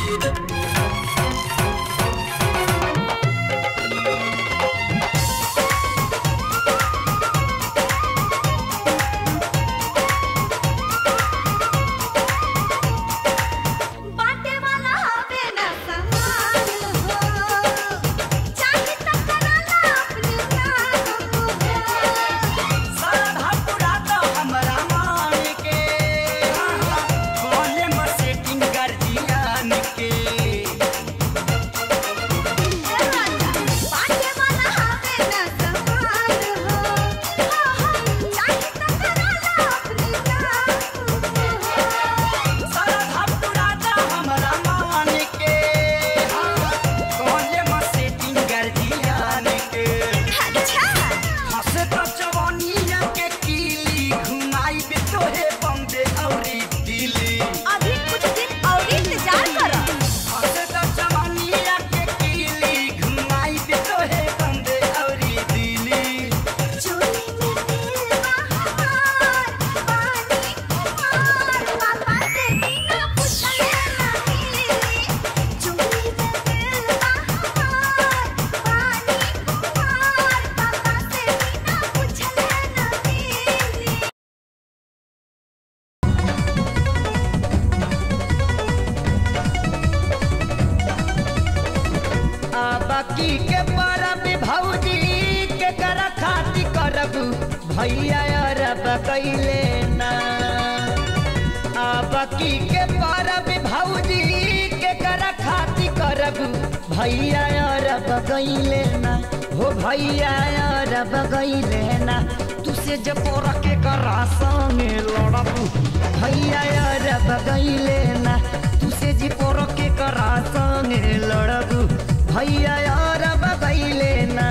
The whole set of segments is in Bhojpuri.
बाटे वाला हवे न समान हो चाहे टकराला अपने नाम हो साधा पुराता हमरा मान के कोले में सेटिंग कर दिया के बाटे वाला हवे न समान हो चाहे टकराला अपने नाम हो साधा पुराता हमरा मान के कोले में सेटिंग कर दिया के अच्छा हंसे तो जवानिया के कीली घुमाई बे तोहे बम्बे औरी दिल्ली अभी कुछ दिन और इंतजार करो हंसे तो जवानिया के कीली घुमाई बे तोहे बम्बे औरी दिल्ली चोली में दिल बहार पानी कुमार पापा से बिना पूछले ना मिली चोली में दिल बहार पानी कुमार पापा से बिना पूछले ना मिली आ बाकी के परब भौजी के कर खाती करब भैया अरब कैले ना आ बाकी के परब भौजी के कर खाती करब भैया अरब कैले ना हो भैया अरब कैले ना तुसे जब के करा संगे लड़ब भैया अरब कैले ना तुसे जी पोर के करा संगे लड़ब भैया अरब कैले ना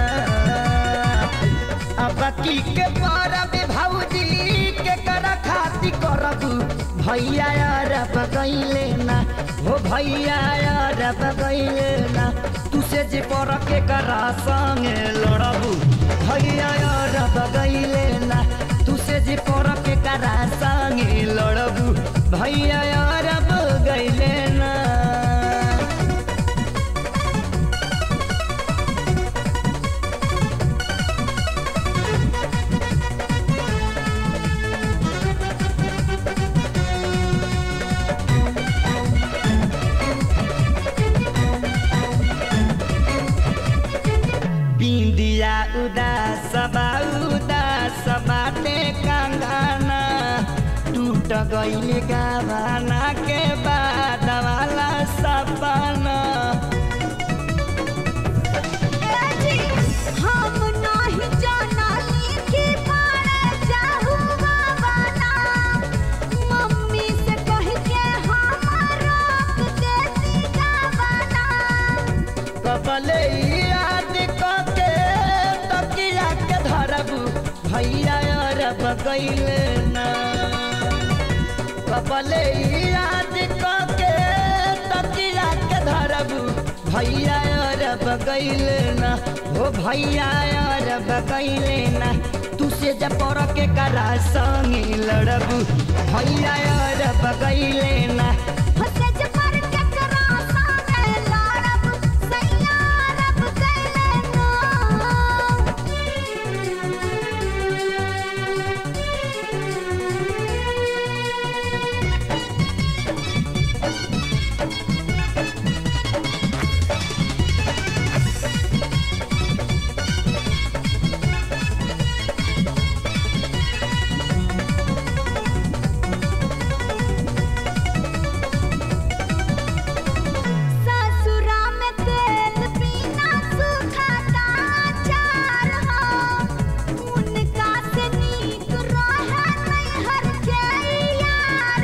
अब की के परब भौजी के कर खाती करब भैया अरब कैले ना हो भैया अरब कैले ना तुसे जे पर के करा संगे लड़ब भैया अरब कैले ना तुसे जे पर के करा संगे लड़ब भैया अरब गैले ना बिंदिया उदास बा उदास बाटे कंगना टूट गईल गावाना के बाद वाला सपना हम नाही जानाली कि पारे जाहू बाबाना मम्मी से कह के हम रोक देती गावाना कबले याद के तकिया के धरब भैया अरब गईल ना कबले याद के तकिया के धरब भैया अरब गईल ना हो भैया अरब गईल ना तुसे जब पर के करा संगे लड़ब भैया अरब गईल ना हसे जे पर के करा साने लड़ब सैया रब कैले नो ससुरा में तेल पीना सुखाता चार हो उनका से नीक रहे नैहर के यार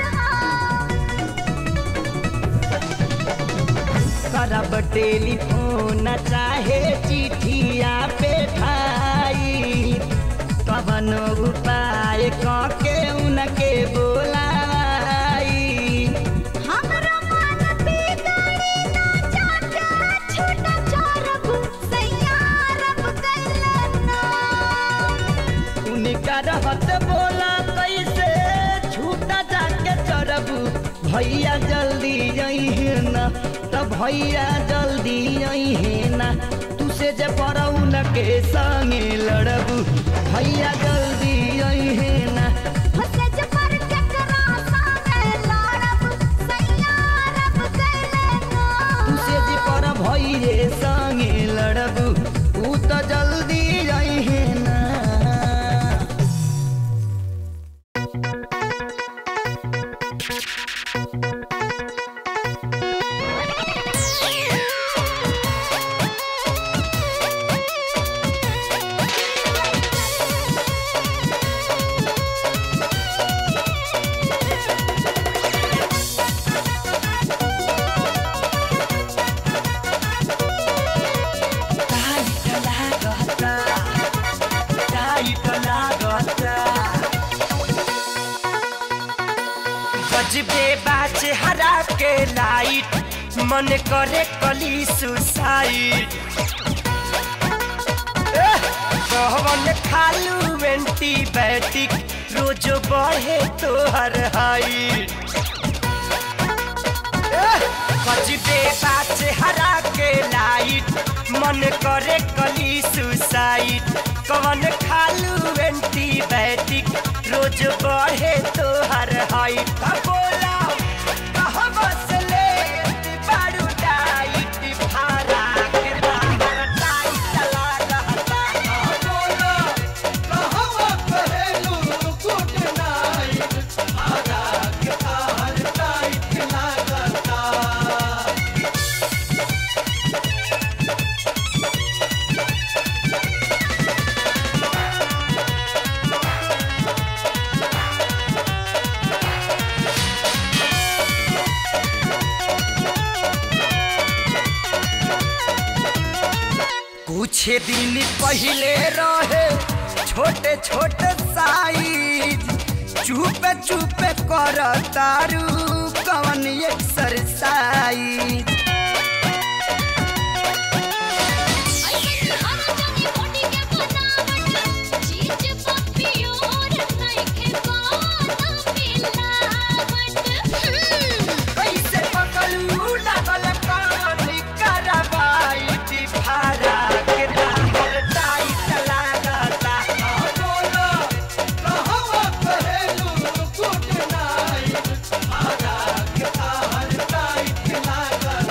हो करब टेलीफोन चाहे चिठिया पे ठाई कवन उपाय के उनके बोलाई हमरा मन बिगड़ी ना जाके छूटा चोरब सैया रब कैले ना उनका रहत बोला कैसे छूटा जाके चढ़ब भैया जल्दी अइहे न भैया जल्दी अहे ना तू से जे परौन के संगे लड़बू भैया जल्दी अहे ना हसज पर केकरा साथे लड़ब सैया रब कैले ना तू से जे पर भैये संगे लड़बू ऊ तो जल्दी अहे ना गजबे बाचे हरा के लाइट मन करे कली सुसाइड कहवन खालू एंटीबायोटिक रोज बढ़े तोहर हाइट गजबे बाचे हरा के लाइट मन करे कली सुसाइड कवन खालू एंटीबायोटिक रोज बढ़े तोहर हाइट का बोला कहवा से ले बारू डाइट भारा के बाहर टाइट लगा का बोला कहवा पहलू गुड नाइट भारा के बाहर टाइट लगता कुछ दिन पहले रहे छोटे छोटे साइज चुप चुप कर तारू कवन एक्सरसाइज हर जनी बॉडी के बनावट चीज पप्पी और नइखे कोनो मिलावट कैसे पकड़ू लागल कानी करवाई भारा के दामर टाइट लागता बोलो कहवा पहलू गुड नाइट भारा के दामर टाइट लागता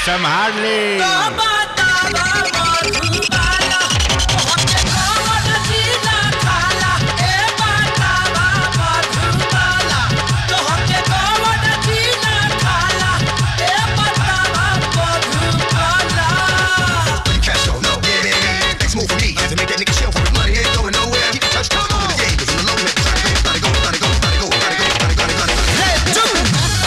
संभाल ले Castro, no, yeah, yeah, yeah. Next move for me is to make that nigga shell for his money. Ain't going nowhere. Keep the touch close to the game. 'cause in the low man, gotta go, gotta go, gotta go, gotta go, gotta go, gotta go, gotta go.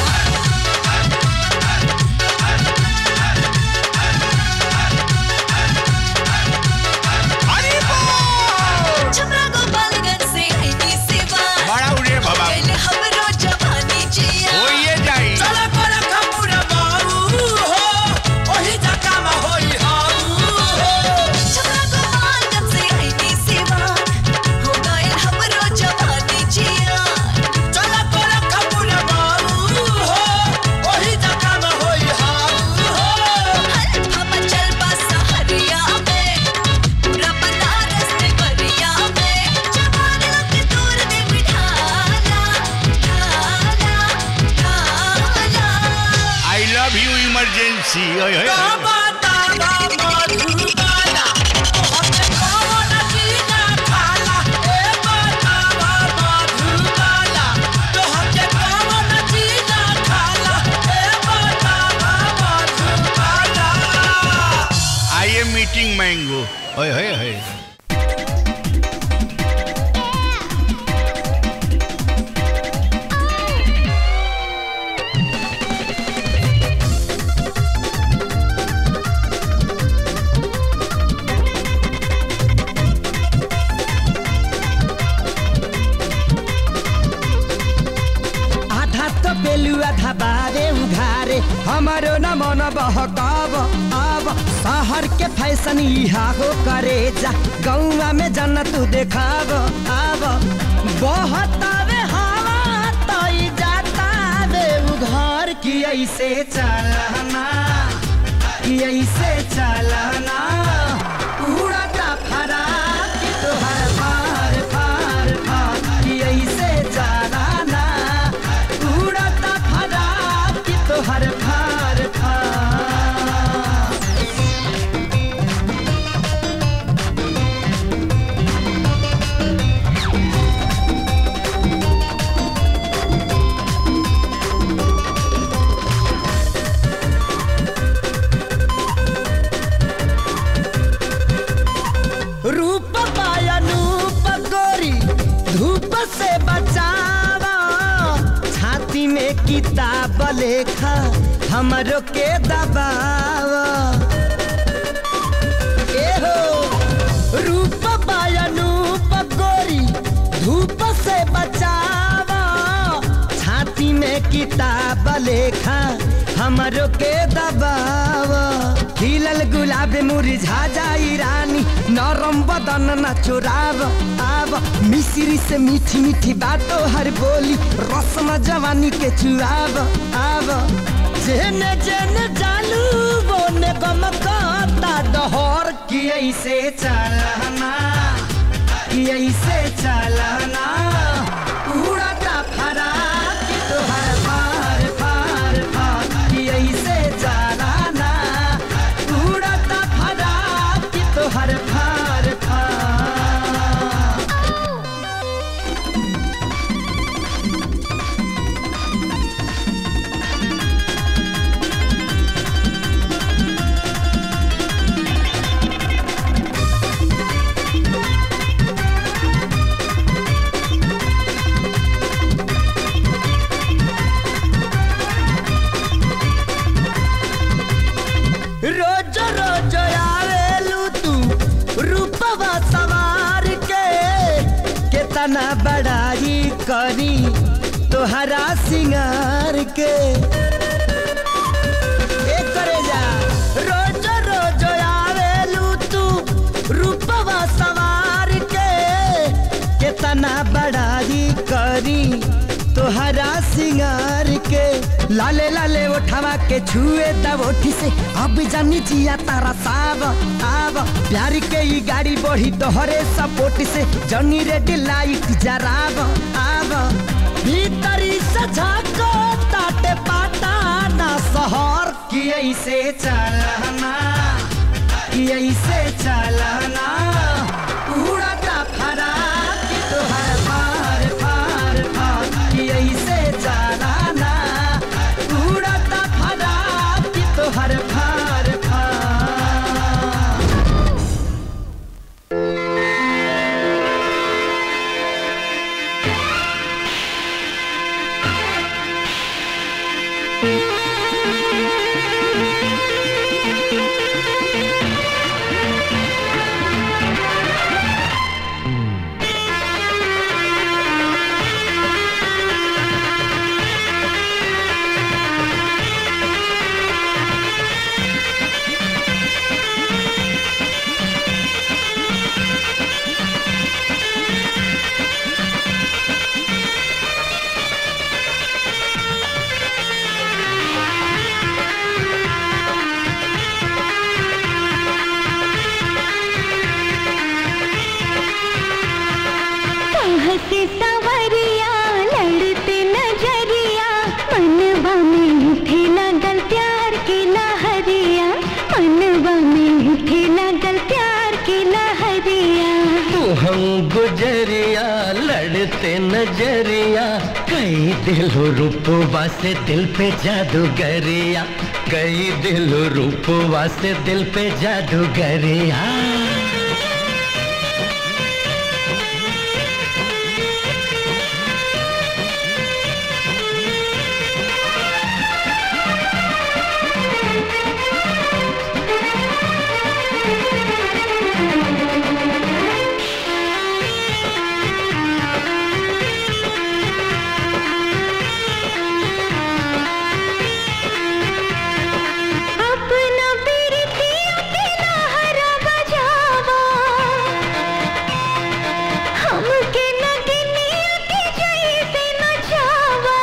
Chhapra Gopalganj से आईनी सेवा बड़ा उड़े बाबा पहले हमरो जवानी जिया होइए जाई छपरा गोपालगंज से आईनी सेवा हो गए हमरो जवानी जिया हम चल बस हरिया में पूरा बनारस में बरिया में जवान लोग दूर दे बिठाला ठाला ठाला आई लव यू इमरजेंसी ओए होए आई एम मीटिंग मैंगो ओए होए होए आधा तो बेलू आधा बारे उघारे हमारो न मन बहकाव अब शहर के फैशन इहा हो करे जा गौवा में जन्नत देखाव अब बहुत आवे हवा तई जाता वे उघार की ऐसे चलना की ऐसे चलना उड़ता फरा की तोहर फार फार फार की ऐसे चलना उड़ता फरा की तोहर फार फार रूप पायनूप गोरी धूप से बचावा छाती में किताब लेखा हमरो के दबावा एहो रूप पायनूप गोरी धूप से बचावा छाती में किताब लेखा हमरो के दबावा खिलल गुलाब मुरझा जाई रानी नरम बदन न चुराव आव मिश्री से मीठी मीठी बातों हर बोली रस्म जवानी के चुराव आव जेने जेने चालू बोने गम कहता डहर की ऐसे चलना की ऐसे चलना उड़ता फरा की तोहर फार फार फार की ऐसे चलना उड़ता फरा की तोहर फार फार रोज रोज आवेलू तू रूपवा सवार के केतना बड़ाई करी तोहरा सिंगार के ए करे जा रोज रोज आवेलू तू रूपवा सवार के केतना बड़ाई करी तोहरा सिंगार के लाले लाले उठावा के छुए तब ओठी से अब जानी जिया तारा साब आब प्यार के ई गाड़ी बढ़ी तोहरे सपोर्ट से जनी रेडी लाइट जराब आब भीतरी से झाको ताटे पाटा ना शहर की कि ऐसे चलना कि ऐसे चलना उड़ता फरा कि तोहर फार फार फार कि ऐसे चलना उड़ता फरा कि तोहर फार फार हंसी सवरिया लड़ते नजरिया मनवा में उठे लगल प्यार की लहरिया मनवा में उठे लगल प्यार की लहरिया तू हम गुजरिया लड़ते नजरिया कई दिलो रूपवा से दिल पे जादूगरिया कई दिलो रूपवा से दिल पे जादूगरिया अपना पीरती अकेला हरा बजावा हमके लगनी के जैसे नचावा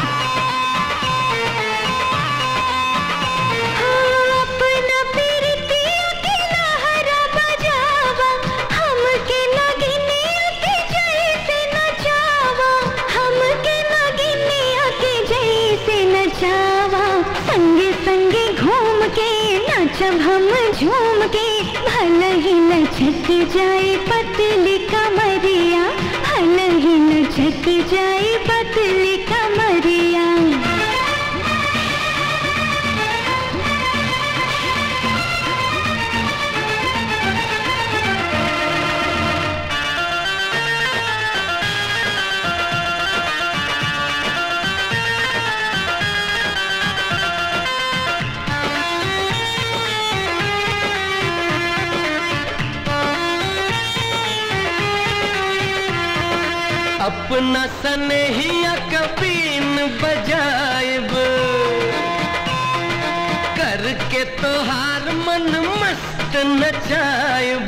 हाँ, अपना पीरती अकेला हरा बजावा हमके लगनी के जैसे नचावा हमके लगनी के जैसे नचावा संगे संगे घूम के नाचब हम झूम के भल ही लचक जाए पतली कमरिया भल ही लचक जाए पतली कमरिया अपना सनहिया कबीन बजाएब करके तोहार मन मस्त नचाएब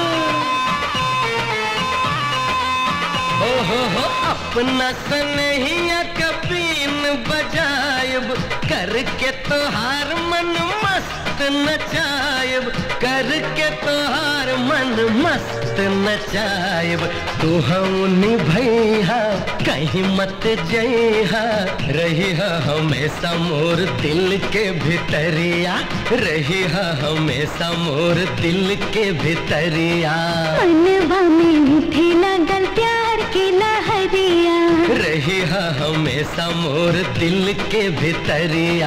हो हो हो अपना सनहिया कबीन बजाएब करके तोहार मन मस्त नचाएब करके तोहार मन मस्त नचाएब तू हम भैया कहीं मत जइहा रही हमेशा मोर दिल के भितरिया रही हमेशा मोर दिल के भितरिया मनवा में उठे लगल प्यार की लहरिया रही हमेशा मोर दिल के भितरिया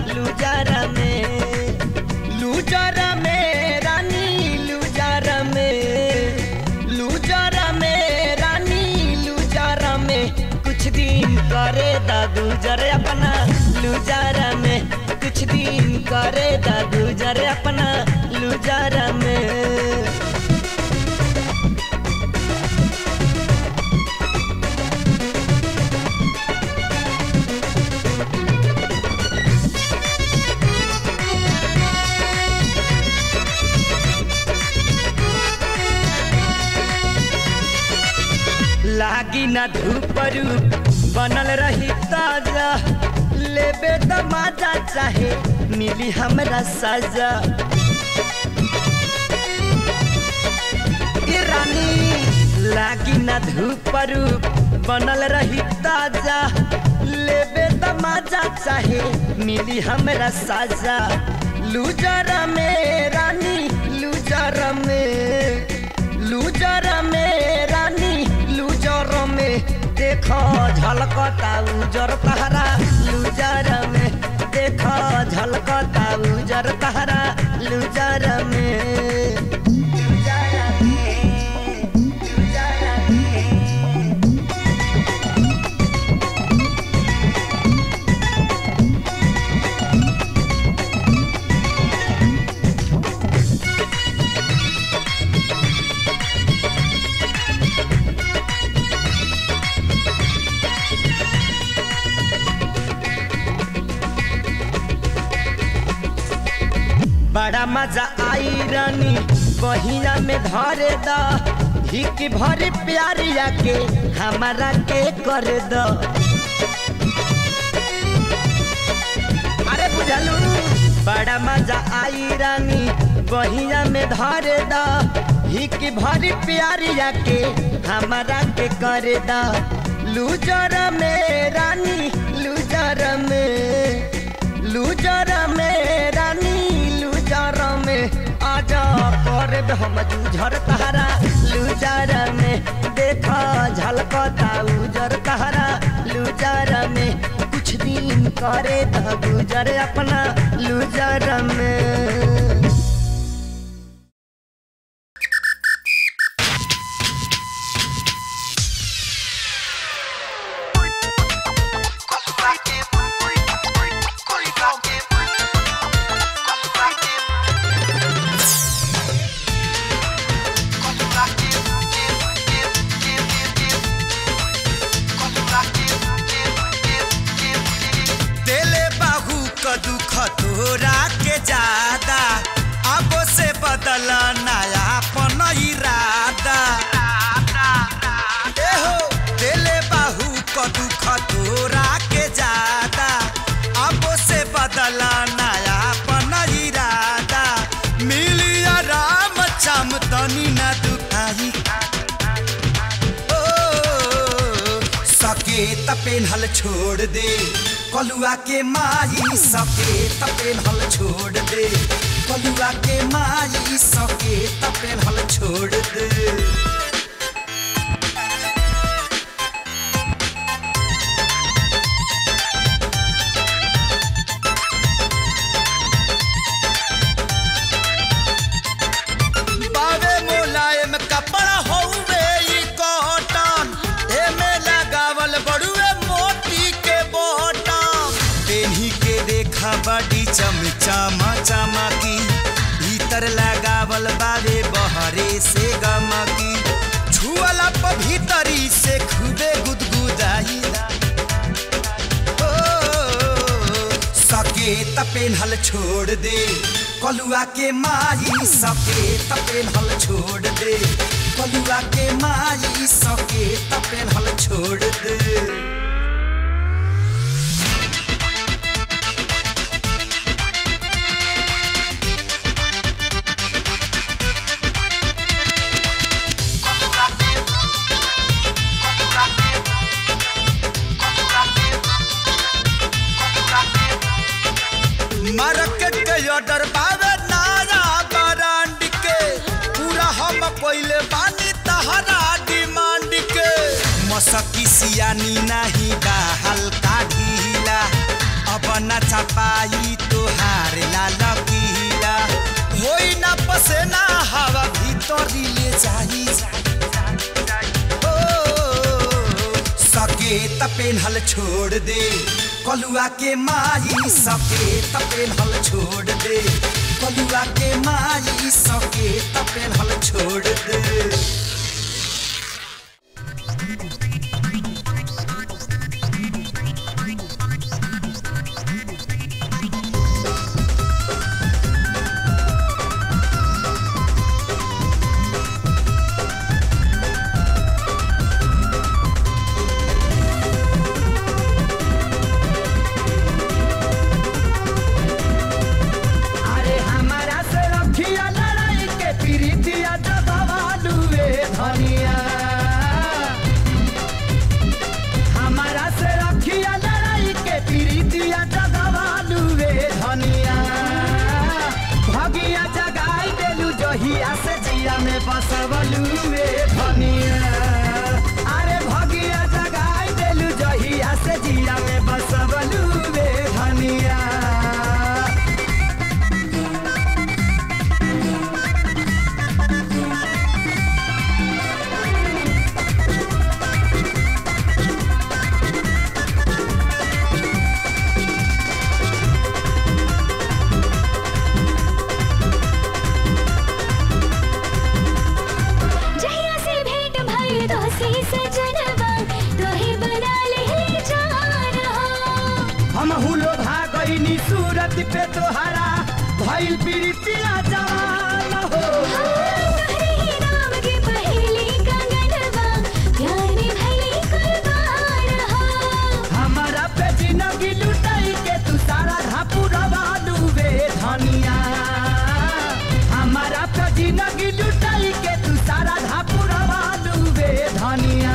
लुजारा में लुजारा में रानी लुजारा में लुजारा में रानी लुजारा में कुछ दिन करे दा गुजर अपना लुजारा में कुछ दिन करे दा गुजर अपना लुजारा में लागी ना धूप रूप बनल रही ताजा लेबे त मजा चाहे मिली हमरा सजा ए रानी लागी ना धूप रूप बनल रही ताजा लेबे त मजा चाहे मिली हमरा सजा लूजर में रानी लूजर में लूजर में रानी लूजर में देखो झलकता उजर तहरा लूजर में देखो झलकता उजर तहरा लूजर में लूजर में लूजर में बड़ा मजा आई रानी बहिया में धरे द हिक भर प्यारिया के हमारा के कर द अरे बुझलू बड़ा मजा आई रानी बहिया में धरे द हिक भर प्यारिया के हमारा के कर द लूजर में रानी लूजर में लूजर में रानी लूजर में आजा कर हम जूझर तहरा लूजर में देखा झलकता उजर तहरा लूजर में कुछ दिन करे द गुजर अपना लूजर में देले बाहू क दुख तोरा के ज्यादा अब से बदल नया पन इरादा ए हो देले बाहू क दुख तोरा के ज्यादा अब से बदल नया पन इरादा मिली आराम चम तनी न दुखाई सकेत पेन्हल छोड़ दे कलुआ के माई सकेत पेन्हल छोड़ दे कलुआ के माई सकेत पेन्हल छोड़ दे बावे मोलायम कपड़ा हौवे ई कॉटन एमे लगावल बड़ुए मोती के बटन पेन्ही के देखा बड़ी चमचमा चमकी भीतर लगावल बावे बहरे से गमकी छुअला प भीतरी से खूबे गुदगुदाई सकेत पेन्हल छोड़ दे कलुआ के माई सकेत पेन्हल छोड़ दे कलुआ के माई सकेत पेन्हल छोड़ दे मार्केट के ऑर्डर पावे नारा ब्रांड के पूरा हम पहले बानी तहरा डिमांड के मसकी सियानी नहीं बा हल्का ढीला अब न छपाई पेन्हल छोड़ दे कलुआ के माई सके पेन्हल छोड़ दे कलुआ के माई सके पेन्हल छोड़ दे अरे हमारा से रखिया लड़ाई के प्रीतिया दबावा लुए धनिया हमारा से रखिया लड़ाई के प्रीतिया दबावा लुए धनिया भगिया जगाई देलू जहिया से जिया में बसवलुए धनिया अरे भगिया जगाई देलू जहिया से जिया में बसवलुए धनिया जहिया से भेंट भइल तो से सजनवा तोहे बना ले जान हो हम हुलो भागईनी सूरत पे तोहरा भइल प्रीतिया जवान हो तोहरे ही नाम के पहेली कंगनवा प्यार में भइल कुर्बान हो हमारा पे जिंदगी लुटाई के तू सारा धापुरवा डूबे धनिया हमारा पे जिंदगी लुटाई के तू सारा धापुरवा डूबे धनिया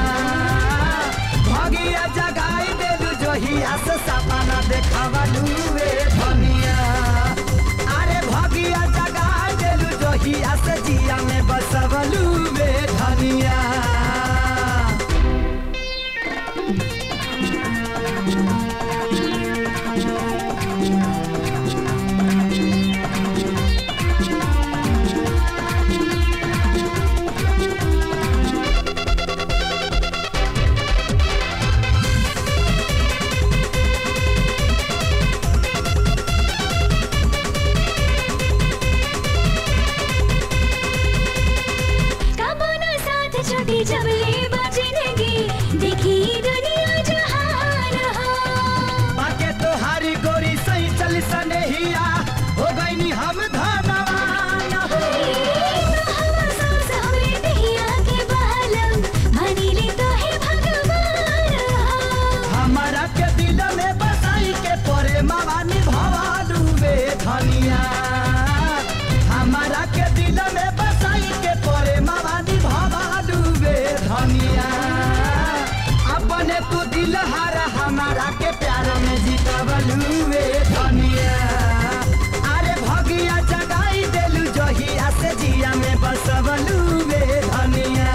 भगिया जगाई देलू जोहिया से सपना देखावा डूबे धनिया अरे भगिया जगाई देलू जोहिया से जिया में बसवलू बे धनिया कबो ना साथ छोटी जबले बजनगी देखी दुनिया जहान हो बाके तोहारी गोरी सही चल सनेहिया हो गईनी हम धनवान हो तो हम सांस हमरे दहिया के बालम भनीले तो है भगवान हो हमारा के दिल में बसाई के परे मावानी भवालू बे धनिया हमारा के दिल में बसाई के परे मावानी भवालू बे धनिया अपने तू दिल हारा हमारा के प्यार में जीतवलू बे धनिया अरे भगिया जगाई देलू जहिया से जिया में बसवलू बे धनिया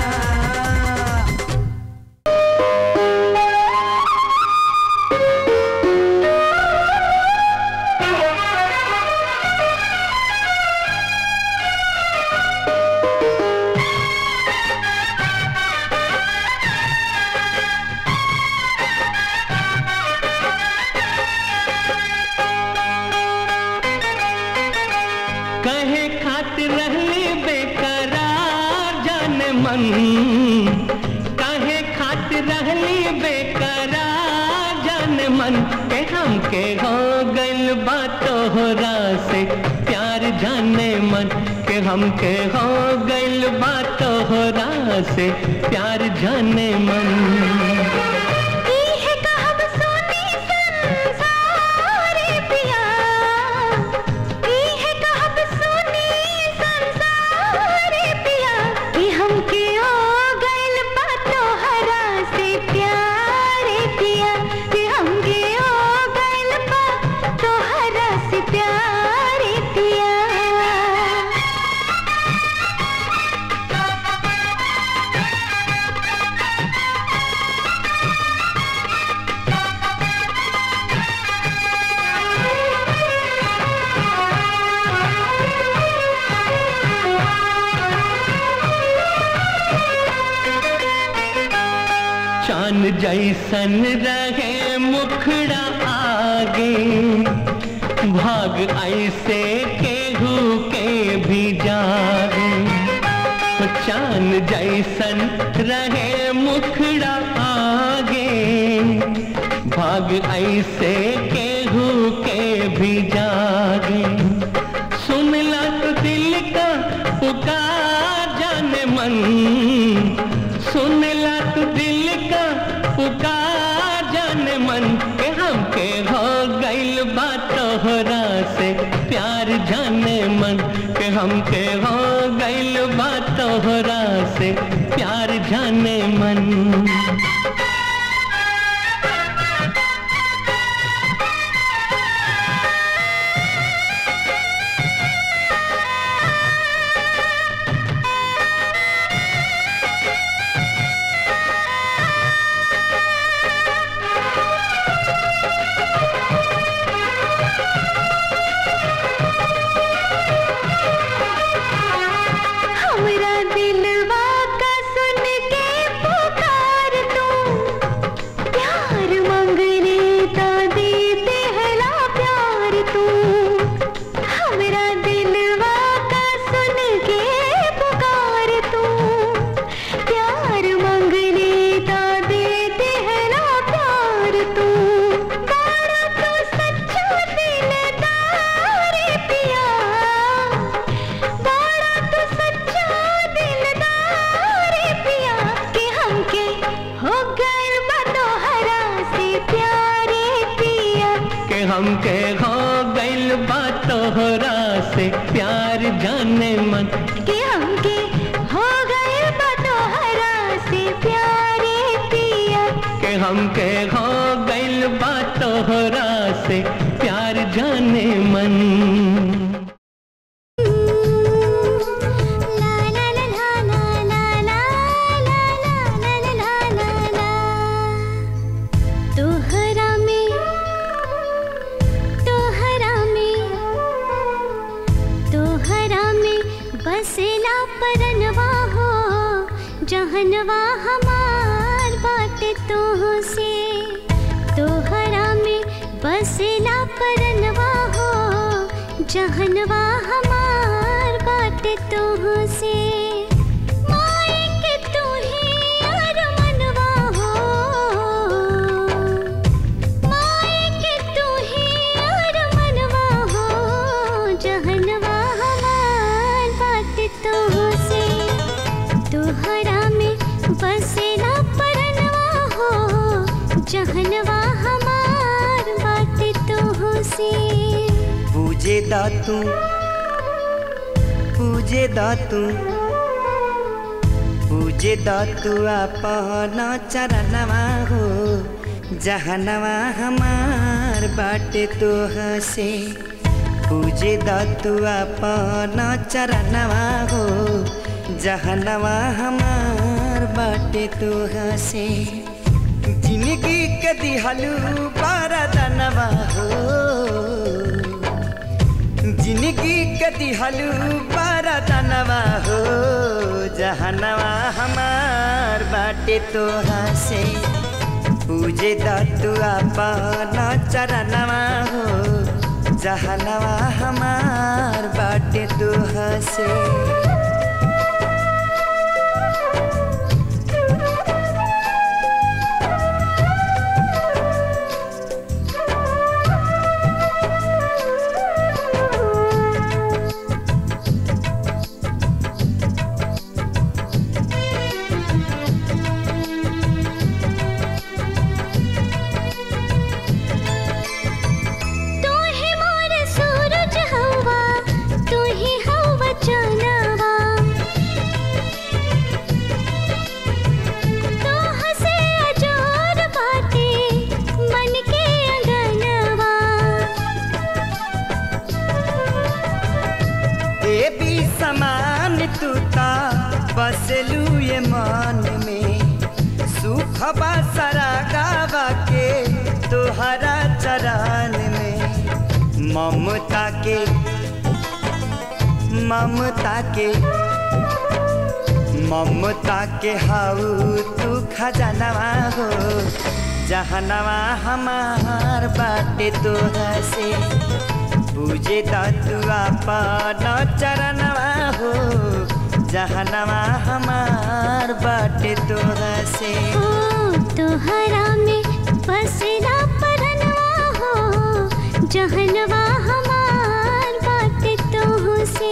कहे खातिर रहली बेकरार जाने मन कहे खातिर रहली बेकरार जाने मन के हमके हो गइल बा तोहरा से प्यार जाने मन के हमके हो गइल बा तोहरा से प्यार जाने मन ई है कहब सोनी संसार पिया ई है कहब सोनी संसार पिया कि हमके ओ गइल बा तोहरा से प्यार पिया कि हमके ओ गइल बा तोहरा से प्यार पिया Thank जैसन रहे मुखड़ा आगे भाग ऐसे केहू के भी जागे चांद जैसन रहे मुखड़ा आगे भाग ऐसे केहू के भी जागे सुनला तो दिल का पुकार जाने मन सुनला तो दिल का पुकार जाने मन के हमके हो गइल बा तोहरा से प्यार जाने मन के हमके हो गइल बा तोहरा से प्यार जाने मन हमरा दिलवा का सुन के पुकार तू प्यार मंगने ता दे देहला प्यार तू हमरा दिलवा का सुन के पुकार तू प्यार मंगने ता दे देहला प्यार तू बड़ा तू सच्चा दिलदार पिया बड़ा तू सच्चा दिलदार पिया के हमके हो गइल बा तोहरा से प्यारे पिया के हमके हो गइल बा तोहरा से प्यार जाने मन के हमके हो गइल बा तोहरा से प्यारे पिया के हमके हो गइल बा तोहरा से प्यार जाने मन ला ला ला ला ला ला ला ला ला ला ला ला तोहरा में तोहरा में तोहरा में बसेला परनवा हो जहनवा हमार बाट तोह से तोहरा में बसेला परनवा हो जहनवा हमार बाट तोह से माए के तू ही अरमनवा हो माए के तू ही अरमनवा हो जहनवा हमार बाट तोह से तोहरा में बसेला परनवा हो जहनवा हमार बाट तोह से पूजे दातू पूजे दातू पूजे दातू अपन चरणवा हो जहनवा हमार बाटे तो हसे पूजे दातू अपन चरणवा हो जहनवा हमार बाटे तो हसे जिंदगी के दिहलू बारदनवा हो जिंदगी के दिहलू बारदनवा हो जहनवा हमार बाटे तो हसे पूजे दतु अपन चरणवा हो जहनवा हमार बाटे तो हसे तू ही मोर सूरज हवा तू ही हवा चनवा तू हसे अजोर बाटे मन के अंगनवा देवी समान तू ता बसलू ये मन में सुख बसरा गावा के तोहरा चरण में ममता के ममता के ममता के हाउ तू खजानवा हो जहनवा हमार बाटे तोरा से पूजे तू अपन चरणवा हो जहनवा हमार बाटे तोरा से ओ तोहरा में बसरा परनवा हो जहनवा हमार बात तो से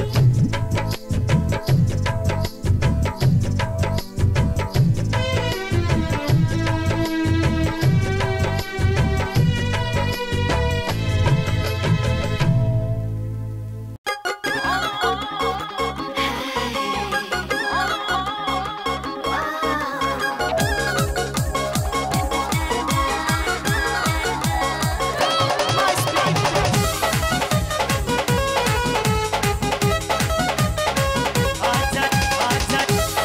आजा आजा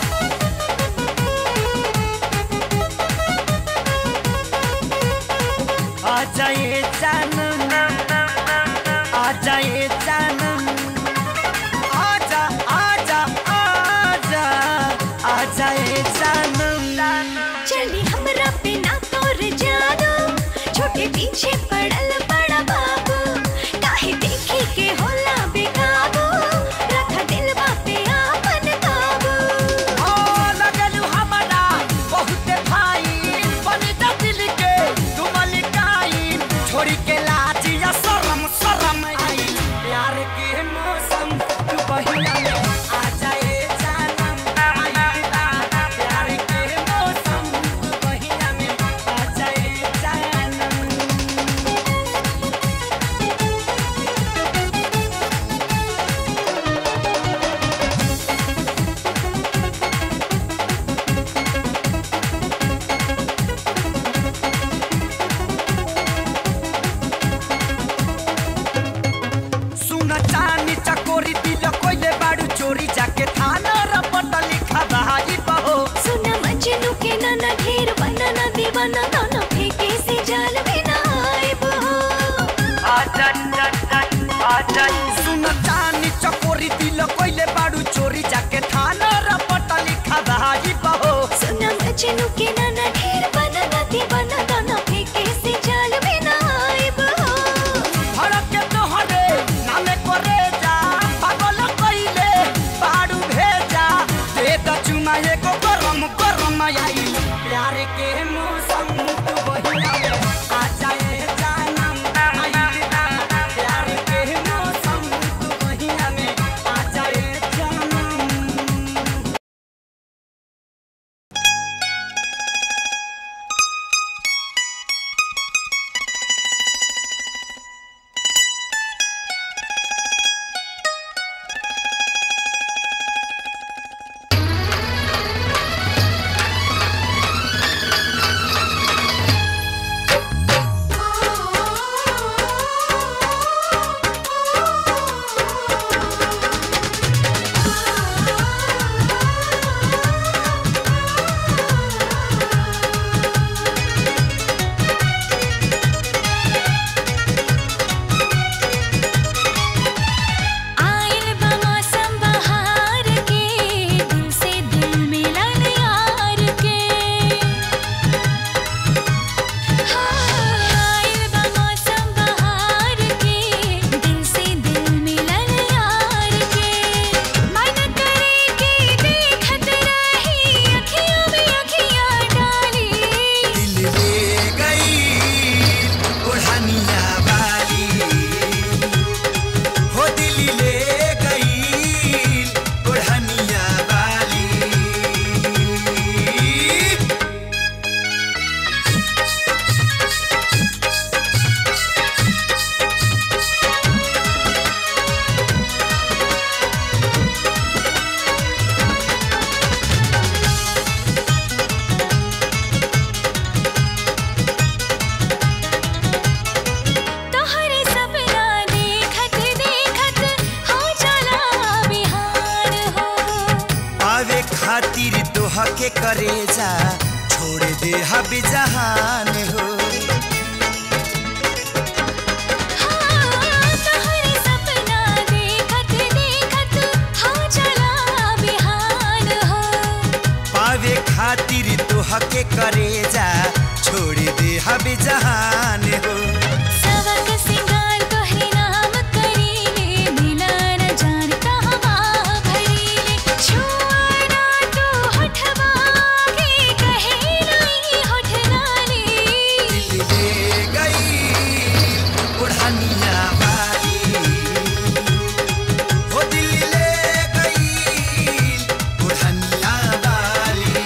आजा ये जानम आजा ये जानम आजा आजा आजा आजा ये जानम चली हमरा पे ना तोर जादू छोटे पीछे पड़ल बड़ा बाबू काहे देखी के होला बेकाबू रख दिलवा पे आपन काबू ओ लगलू हमरा बहुते भाई बनी जा दिल के तू मलिकाई छोड़ी के लाज या शरम शरम आई प्यार के मौसम तू बहिया में आ जाए जानम आई दादा प्यार के मौसम तू बहिया में आ जाए जानम सुन चानी चकोरी दिल कोइले बाड़ू चोरी जाके थाना रपट लिखा भाई बहो सुना मजनू के नाना ढेर बनाना दीवाना गाना फेंके से जाल में ना आएबो आजा आजा आजा सुन चानी चकोरी दिल कोइले बाड़ू चोरी जाके थाना रपट लिखा भाई बहो सुना मजनू के नाना ढेर बनाना दीवाना गाना फेंके से जाल में ना आएबो भड़क के तोहरे नामे करे जा पागल कइले बाड़ू भेजा दे द चुमा एगो गरम गरम आई प्यार के मौसम तू बहिया में आ जाए जानम आई दादा प्यार के मौसम तू बहिया में आ जाए जानम आइल बा मौसम बहार के दिल से दिल मिलन यार के आइल बा मौसम बहार के दिल से दिल मिलन यार के मन करे के देखत रही अखियों में अखियां डाली दिल ले गई ओढ़निया वाली हो दिल ले गई ओढ़निया वाली तोहरे सपना देखत देखत हो चला बिहार हो आवे खातिर दोहा के करेजा छोड़ दे हब जहान हो हाँ, तोहरे सपना देखत देखत हो चला बिहार हो के करे जा छोड़ दे हब जहान हो सवक सिंगार तोहरे नाम करीले मिला न जान कहवा भरीले छुआना तो होठवा के कहे नहीं होठ लाली दिल ले गई बुढ़निया वाली हो दिल ले गई बुढ़निया वाली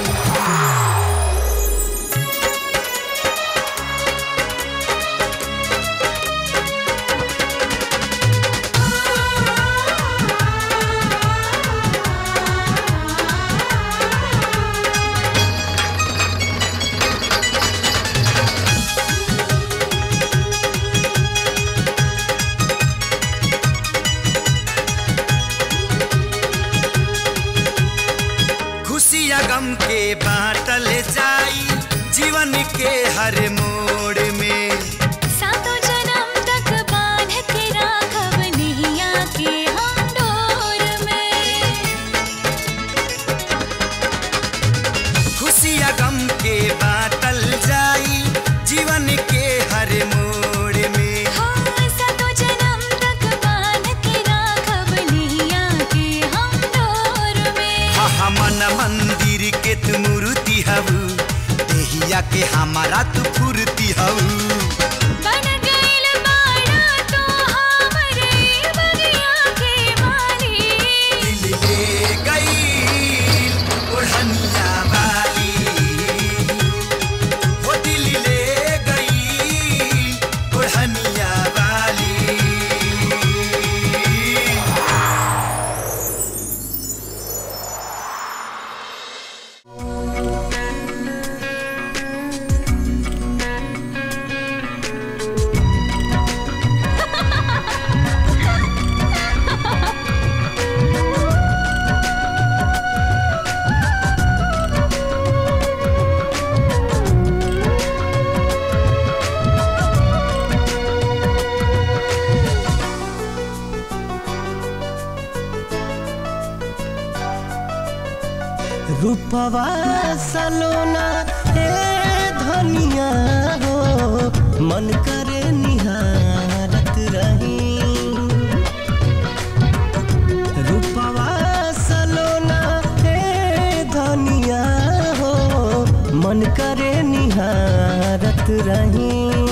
खुशिया गम के बाटल जाई जीवन के हर मोड़ में सातों जन्म तक बांध के राखब नैया के हम डोर में खुशिया गम के बाटल जाई जीवन के हर मोड़ में हाँ सातों जन्म तक बांध के राखब नैया के हम डोर में हा मन मंदिर के तू मूर्ति हऊ देहिया के हमारा तू फूर्ति हऊ बन गइल बाड़ा तो हमरे बगिया के माली दिल ले गई ओढ़निया वाली हो दिल ले गई ओढ़निया वाली रूपवा सलोना ए धनिया हो मन करे निहारत रही रूपवा सलोना ए धनिया हो मन करे निहारत रही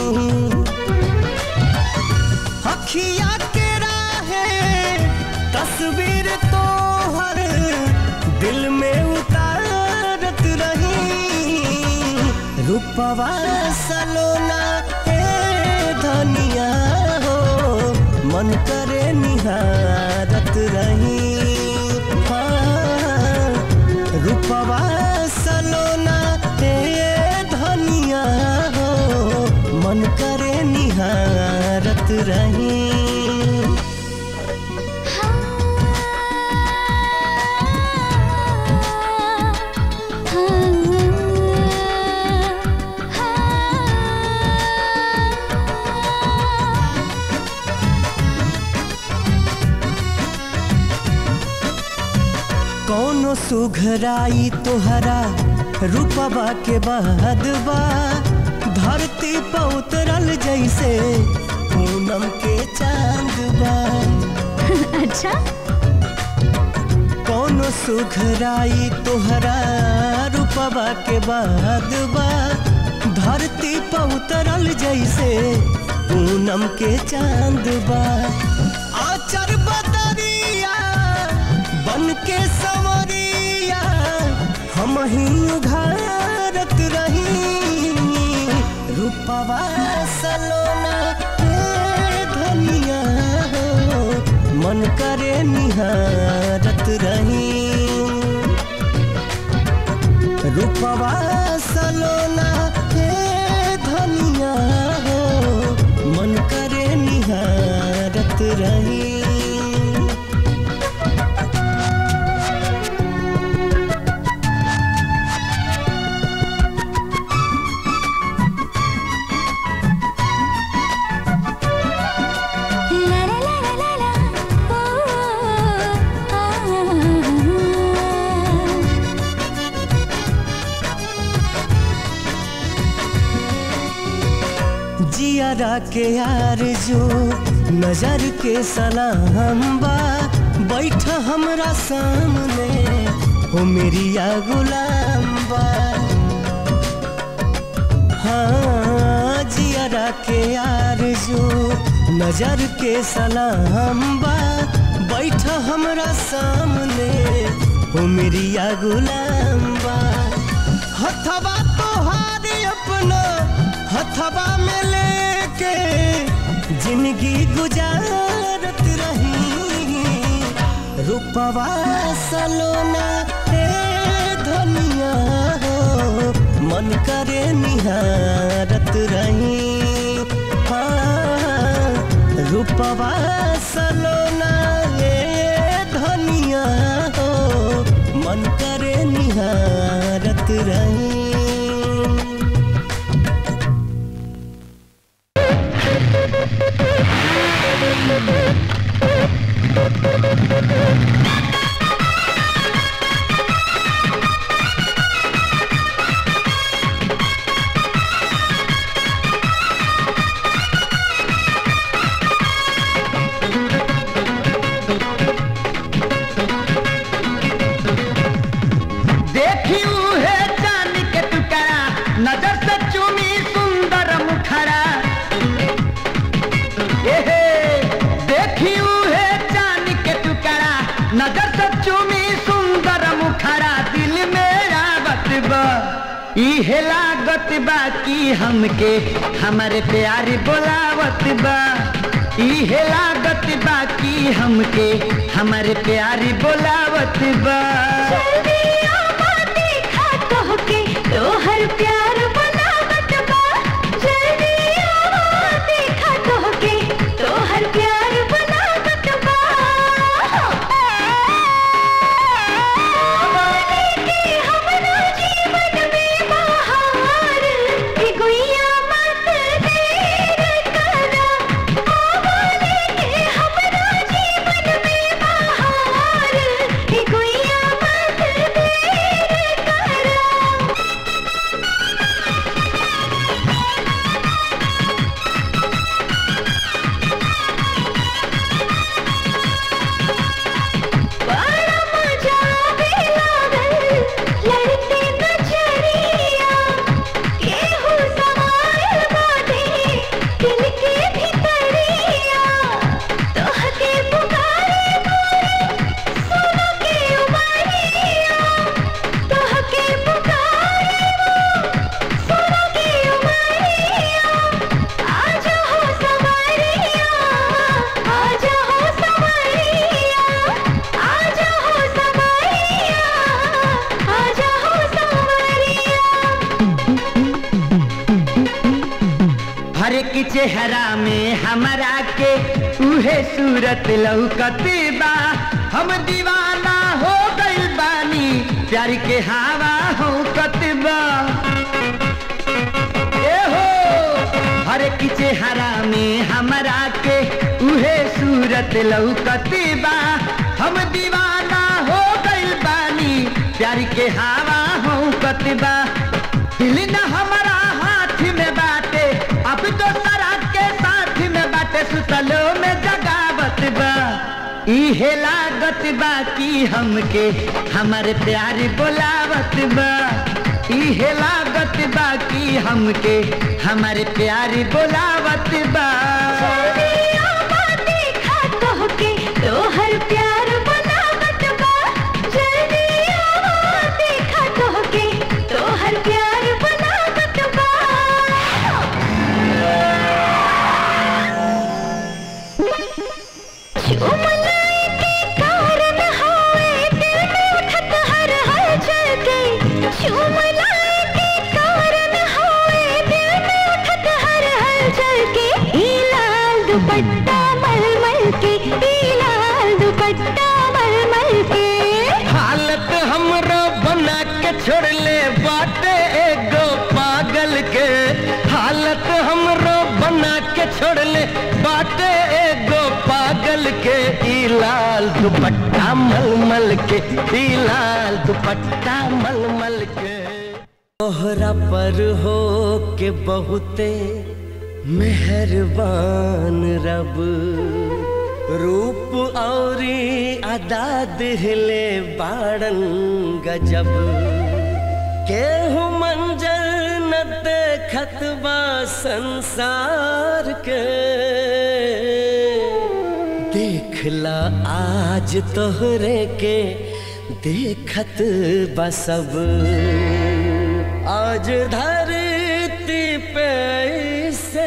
अखिया के राहे तस्वीर तो हर दिल में उतारत रही रूपवा सलोना ए धनिया हो मन करे निहारत रही हाँ, रूपवा सलोना ए धनिया हो मन करे निहारत रही कौनो सुघराई तोहरा रूपवा के बाद बा धरती पर उतरल जैसे पूनम के चांद बा अच्छा कौनो सुघराई तोहरा रूपवा के बाद बा धरती पर उतरल जैसे पूनम के चांद बा आचर बदरिया बन के संवरिया हम ही उघारत रही रूपवा सलोना ए धनिया हो मन करे निहारत रही रूपवा सलोना हे धनिया हो मन करे निहारत रही ला ला ला ला ला ला ओ आ जियारा के यार जो नजर के सलाम बा बैठ हमरा सामने हो मेरी या गुलाम बा हाँ जियारा के यार जो नजर के सलाम बा बैठ हमरा सामने हो मेरी या गुलाम बा हथवा तोहार अपना हथवा में लेके जिंदगी गुजारत रही रूपवा सलोना हे धनिया हो मन करे निहारत रही हाँ रूपवा सलोना हे धनिया हो मन करे निहारत रही देखी है चांद के टुकड़ा नजर से चुमी सुंदर मुखड़ा ए हे देखी है चांद के टुकड़ा नजर से चुमी सुंदर मुखड़ा दिल मेरा बतबा इहे लागत बा कि हमके हमारे प्यारी बोलावत बा इहे लागत बा कि हमके हमारे प्यारी बोलावत बा जल्दिया देखा तोहके तोहर प्यार बनावत बा जल्दिया देखा तोहके तोहर प्यार बनावत बा बोले कि हमरा जीवन में बहार ए गुइया मत देर करा बोले कि हमरा जीवन में बहार ए गुइया मत देर करा बड़ा मजा आवे लागल लड़ते नजरिया केहू समायल बाटे दिल के भितरिया तोहके पुकारे मोरे सोना के उमरिया तोहके पुकारे मोरे सोना के उमरिया आजा हो सवारिया आजा हो सवारिया आजा हो सवारिया आजा हो सवारिया हर एक चेहरा में हमरा के उहे सूरत लौकत बा हम दीवाना हो गइल बानी प्यार के हवा हो कतबा ए हो हर एक चेहरा में हमरा के उहे सूरत लौकत बा हम दीवाना हो गइल बानी प्यार के हवा हो कतबा दिल न हमारा हाथ में बाटे अब तो सरा के साथ में बाटे सुतलो में जगावत बा इहे लागत बा कि हमके हमारे प्यारी बोलावत बा इहे लागत बा कि हमके हमारे प्यारी बोलावत बा जल्दिया देखा तोहके तोहर प्यार बनावत बा जल्दिया देखा तोहके तोहर प्यार बनावत बा चुमलाए के कारण होए दिल में उठत हर हलचल के चुमलाए के कारण होए दिल में उठत हर हलचल के ई लाल दुपट्टा मलमल के ई लाल दुपट्टा मलमल के हालत हमरो बना के छोड़ ले बाटे एगो पागल के हालत हमरो बना के छोड़ ले बाटे एगो पागल के ई लाल दुपट्टा मलमल के ई लाल दुपट्टा मलमल के तोहरा पर हो के बहुते मेहरबान रब रूप औरी अदा दिहले बाड़न गजब केहू मंजर न देखत बा संसार के देखला आज तोहरे के देखत बा सब आज धरती पे से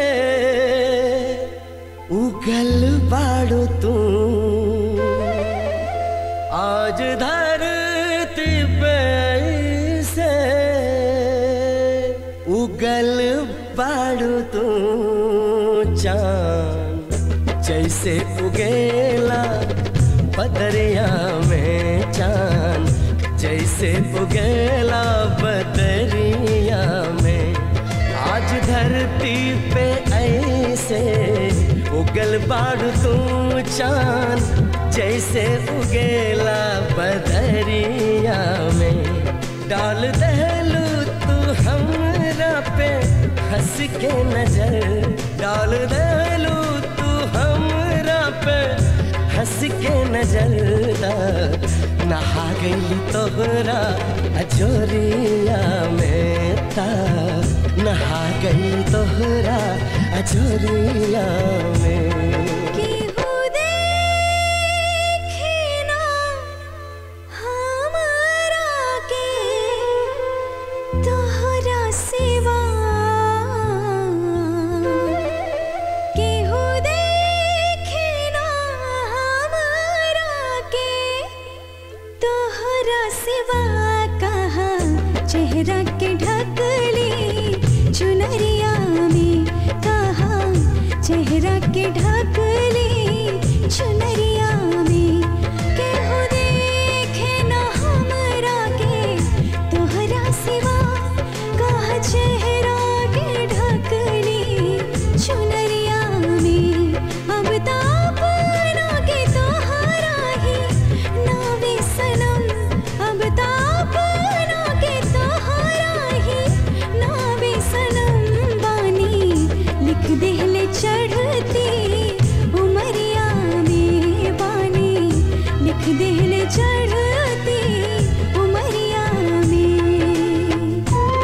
उगल बाड़ो तू आज धरती पे से उगल बाड़ो तू चांद जैसे उगेला बदरिया में चांद जैसे उगेला बदरिया में आज धरती पे ऐसे उगल बाड़ तू चांद जैसे उगेला बदरिया में डाल दहलू तू हमरा पे हंस के नजर डाल दहलू तू हमरा पे हंस के नजर नहा गई तोहरा अजोरिया में ता नहा गई तोहरा अजोरिया में केहू देखे ना हमरा के तोहरा सिवा केहू देखे ना हमरा के तोहरा सिवा कहा चेहरा के ढकली चुनरिया में कहा चेहरा के ढकली चुनरिया में केहू देखे ना हमरा के तोहरा सिवा कहा चेहरा के ढकली चुनरिया में अब तो अपना के तोहरा ही नावे सनम अब तो अपना के तोहरा ही नावे सनम बानी लिख देहले चढ़ती उमरिया में बानी लिख देहले चढ़ती उमरिया में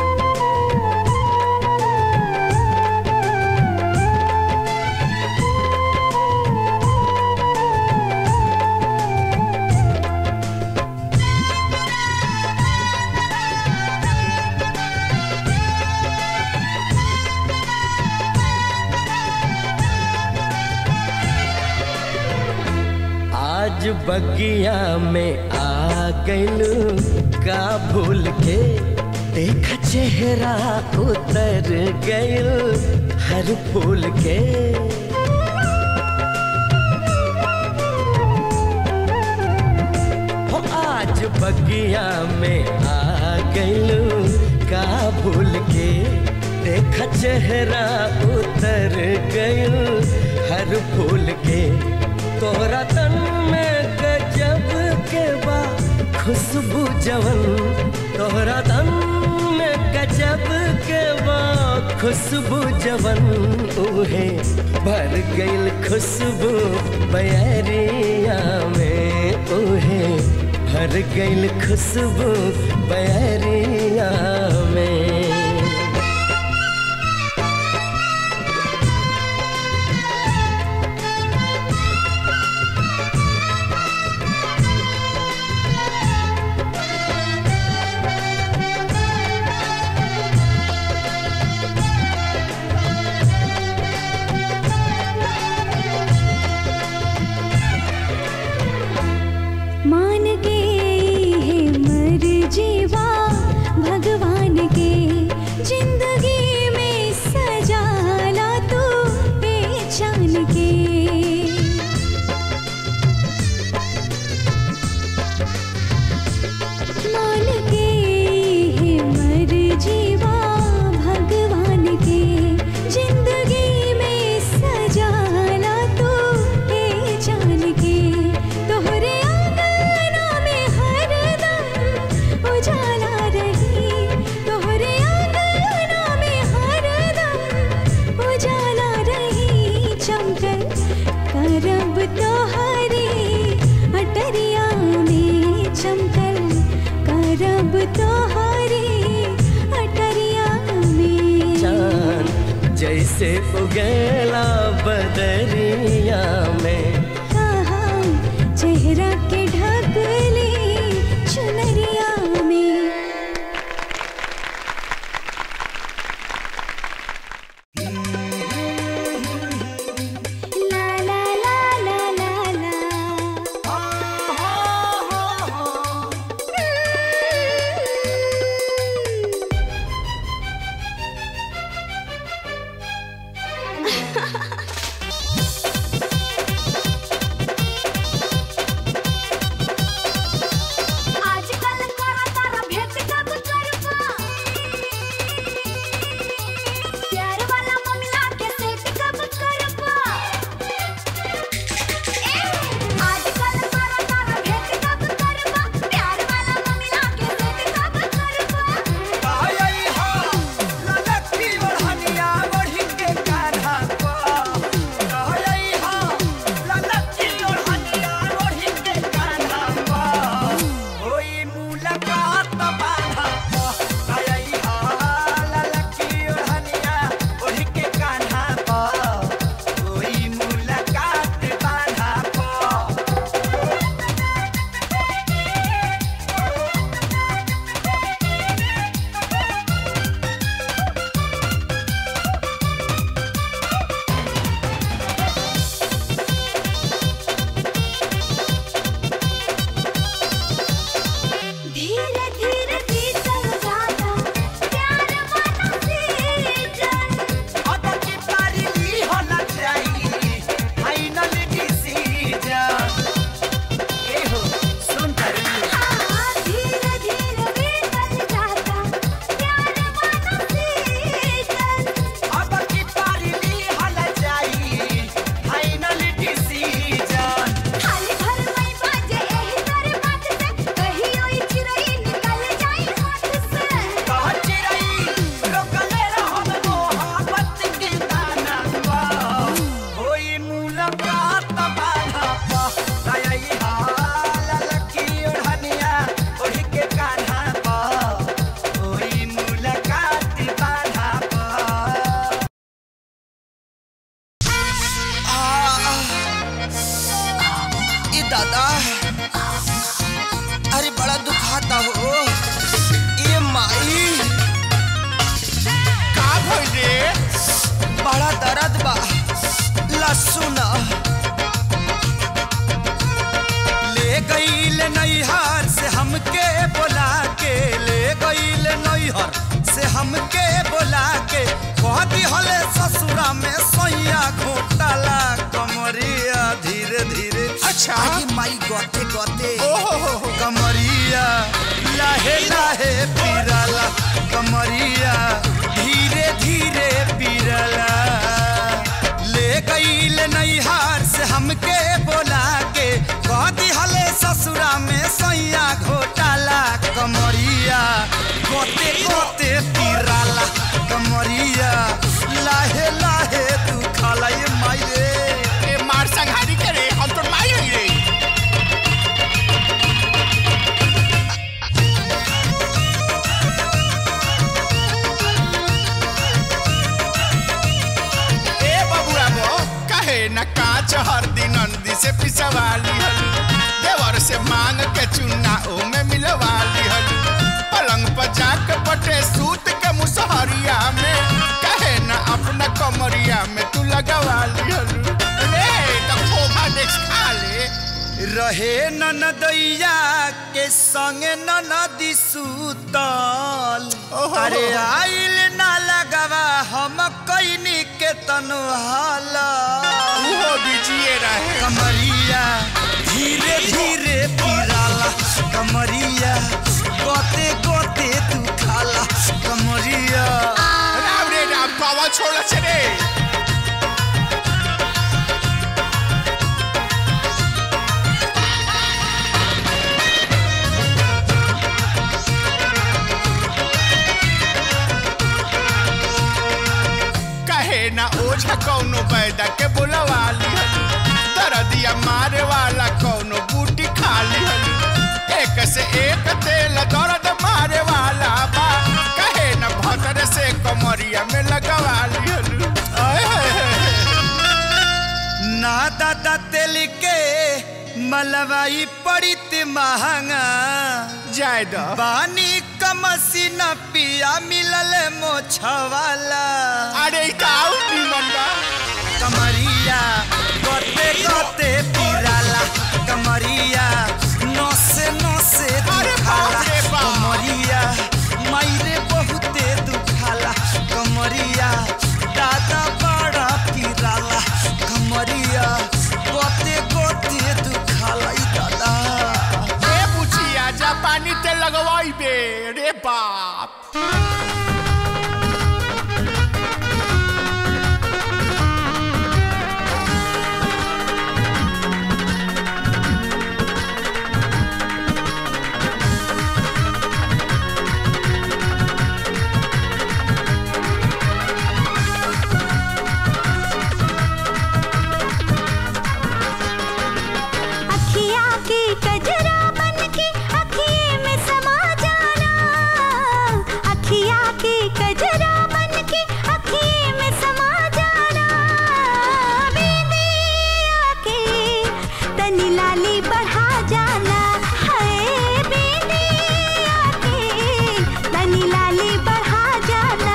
आज बगिया में आ गइलू का भूल के देख चेहरा उतर गइल हर फूल के हो आज बगिया में आ गइलू का भूल के देख चेहरा उतर गइल हर फूल के तोहरा तन में गजब के बा खुशबू जवन तोहरा तन में गजब के बा खुशबू जवन उहे भर गइल खुशबू बयरिया में उहे भर गइल खुशबू बयरिया में मान के है मर जीवा भगवान के जिंदगी में सजाला तू पहचान के मान के है मर जीवा भगवान के जिंदगी में सजाला तू पहचान के तोहरे आंगना में हरदम उजाला जैसे उगेला बदरिया में कहाँ चेहरा के ढकले चुनरिया में ला ला ला ला ला ला आजकल करा तारा भेंट कब करबा प्यार वाला मामला के सेट कब करबा ए आजकल करा तारा भेंट कब करबा प्यार वाला मामला के सेट कब करबा आई हो ललकी ओढ़निया ओढ़ी के कान्हा को आई हो ललकी ओढ़निया ओढ़ी के कान्हा को होई मुलाकात बाधा को आई हो ललकी ओढ़निया ओढ़ी के कान्हा को होई मुलाकात बाधा को धीरे धीरे बीतल जाता प्यार वाला सीजन अब की पारी ली होना चाहिए फाइनल डिसीजन ए हो सुन कर हाँ धीरे धीरे बीतल जाता प्यार वाला सीजन अब की पारी ली होना चाहिए फाइनल डिसीजन खाली घर में बाजे एही तारे बात से कहियो ई चिरई निकल जाई हाथ से कह चिरई रोकले रहब मोहब्बत के दाना पा होई मुलाकात बाधा पा आई हाल लकी ओढ़निया ओढ़ी के कान्हा पा होई मुलाकात बाधा पा ई दादा अरे बड़ा दुखाता हो ये माई का भइल रे बड़ा दर्द बा लसुन ले गईल नैहर से हमके बोला के ले गईल नैहर से हमके बोला के कह दिहले ससुरा में सैया घोटाला कमरिया धीरे धीरे अच्छा। अरे माई गते गते कमरिया लाहे लाहे पिराला कमरिया धीरे धीरे पिराला ले गईल नैहार से हमके बोला के कह दिहले ससुरा में सैया घोटाला कमरिया गोते गोते पिराला कमरिया लाहे लाहे दुखाला ये माई रे ए मार संघारी करे हम तो माई हई रे ए बबुआ बो कहे न काच हर दिन नंदी से पिसवाली हल देवर से मांग के चुन्ना ओ में मिलवाली हल पलंग पर जाके पटे सूत के मुसहरिया में कहे न अपना कमरिया में तू लगवाली हल रे तो खोखा देख खा ले रहे ननदैया के संगे ननदी सूतल ओहो। अरे आइल ना लगवा हम कैनी के तनु हाला उहो बिजिए रहे कमरिया धीरे धीरे पिराला कमरिया गोते गोते तू खाला कमरिया राम रे राम पावा छोड़ा से रे कहे ना ओझा कौनो बैदा के बुलवा लिहल दरदिया मारे वाला कौनो बूटी खा लिहल एक से एक तेल दर्द मारे वाला बा कहे न भतर से कमरिया में लगवा लिहल के मलवाई पड़ित महंगा जाय द बानी कमसी न पिया मिलल मोछवाला अरे ई का आउट निमन बा कमरिया गोते गोते पिराला कमरिया नसे नसे अरे दुखाला बाप रे बाप। कमरिया मायरे बहुते दुखाला कमरिया दादा बड़ा पिराला कमरिया गोते गोते दुखाला ई दादा ए बुचिया जापानी तेल लगवाई बे रे बाप अखिया की कजरा बन के अखिए में समा जाना अखिया की कजरा बन के अखिए में समा जाना बिंदिया के तनी लाली बढ़ा जाना है बिंदिया के तनी लाली बढ़ा जाना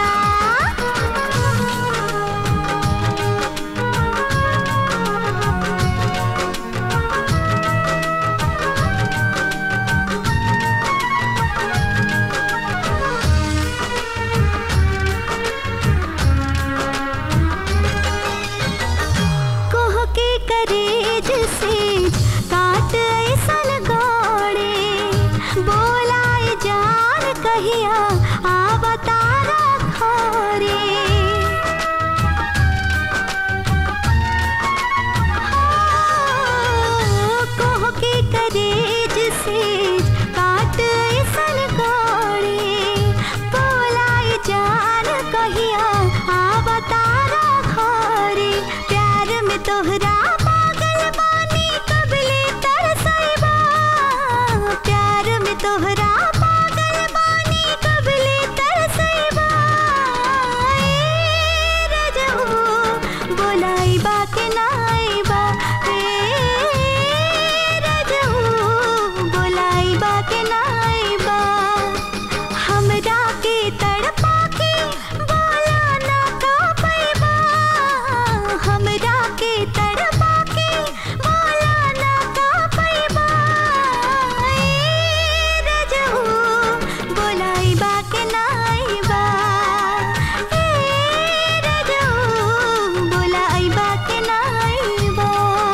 कोह के करेज से काट ऐसा लगोड़े बोलाए जान कहिया आ बतारा खोरे कोह के करेज से काट ऐसा लगोड़े बोलाए जान कहिया आ बतारा खोरे प्यार में तोहरा पागल बानी कबले तरसैबा प्यार में तोहरा पागल बानी कबले तरसैबा ए रजऊ बोलाइबा के नाइबा ए रजऊ बोलाइबा के नाइबा हमरा के तड़पा के बोला ना का पैबा हमरा के तड़पा के बोला ना का पैबा ए रजऊ बोलाइबा के नाइबा ए रजऊ बोलाइबा के नाइबा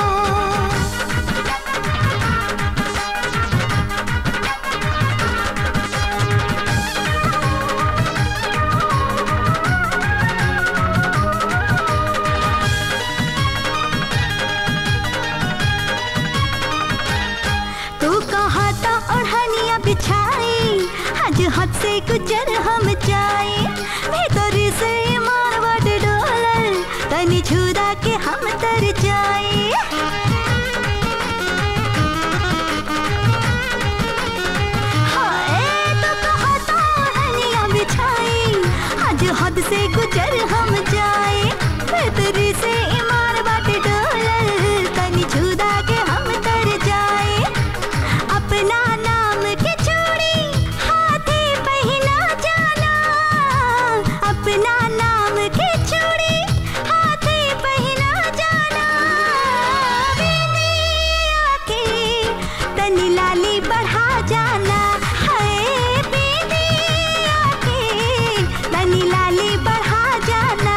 तू कहा था ओढ़निया बिछाई आज हद से गुजर हम जाए भीतर से मारवाट डोलर तनी छुरा के हम तर जाए हाय, तू कहा था ओढ़निया बिछाई आज हद से गुजर हम जाए भीतर से ईमान बाट डोलर तनी छुरा के हम तर जाए अपना नाम के चूड़ी हाथे पहना जाना अपना नाम के चूड़ी हाथे पहना जाना बिंदिया के तनी लाली बढ़ा जाना है बिंदिया के तनी लाली बढ़ा जाना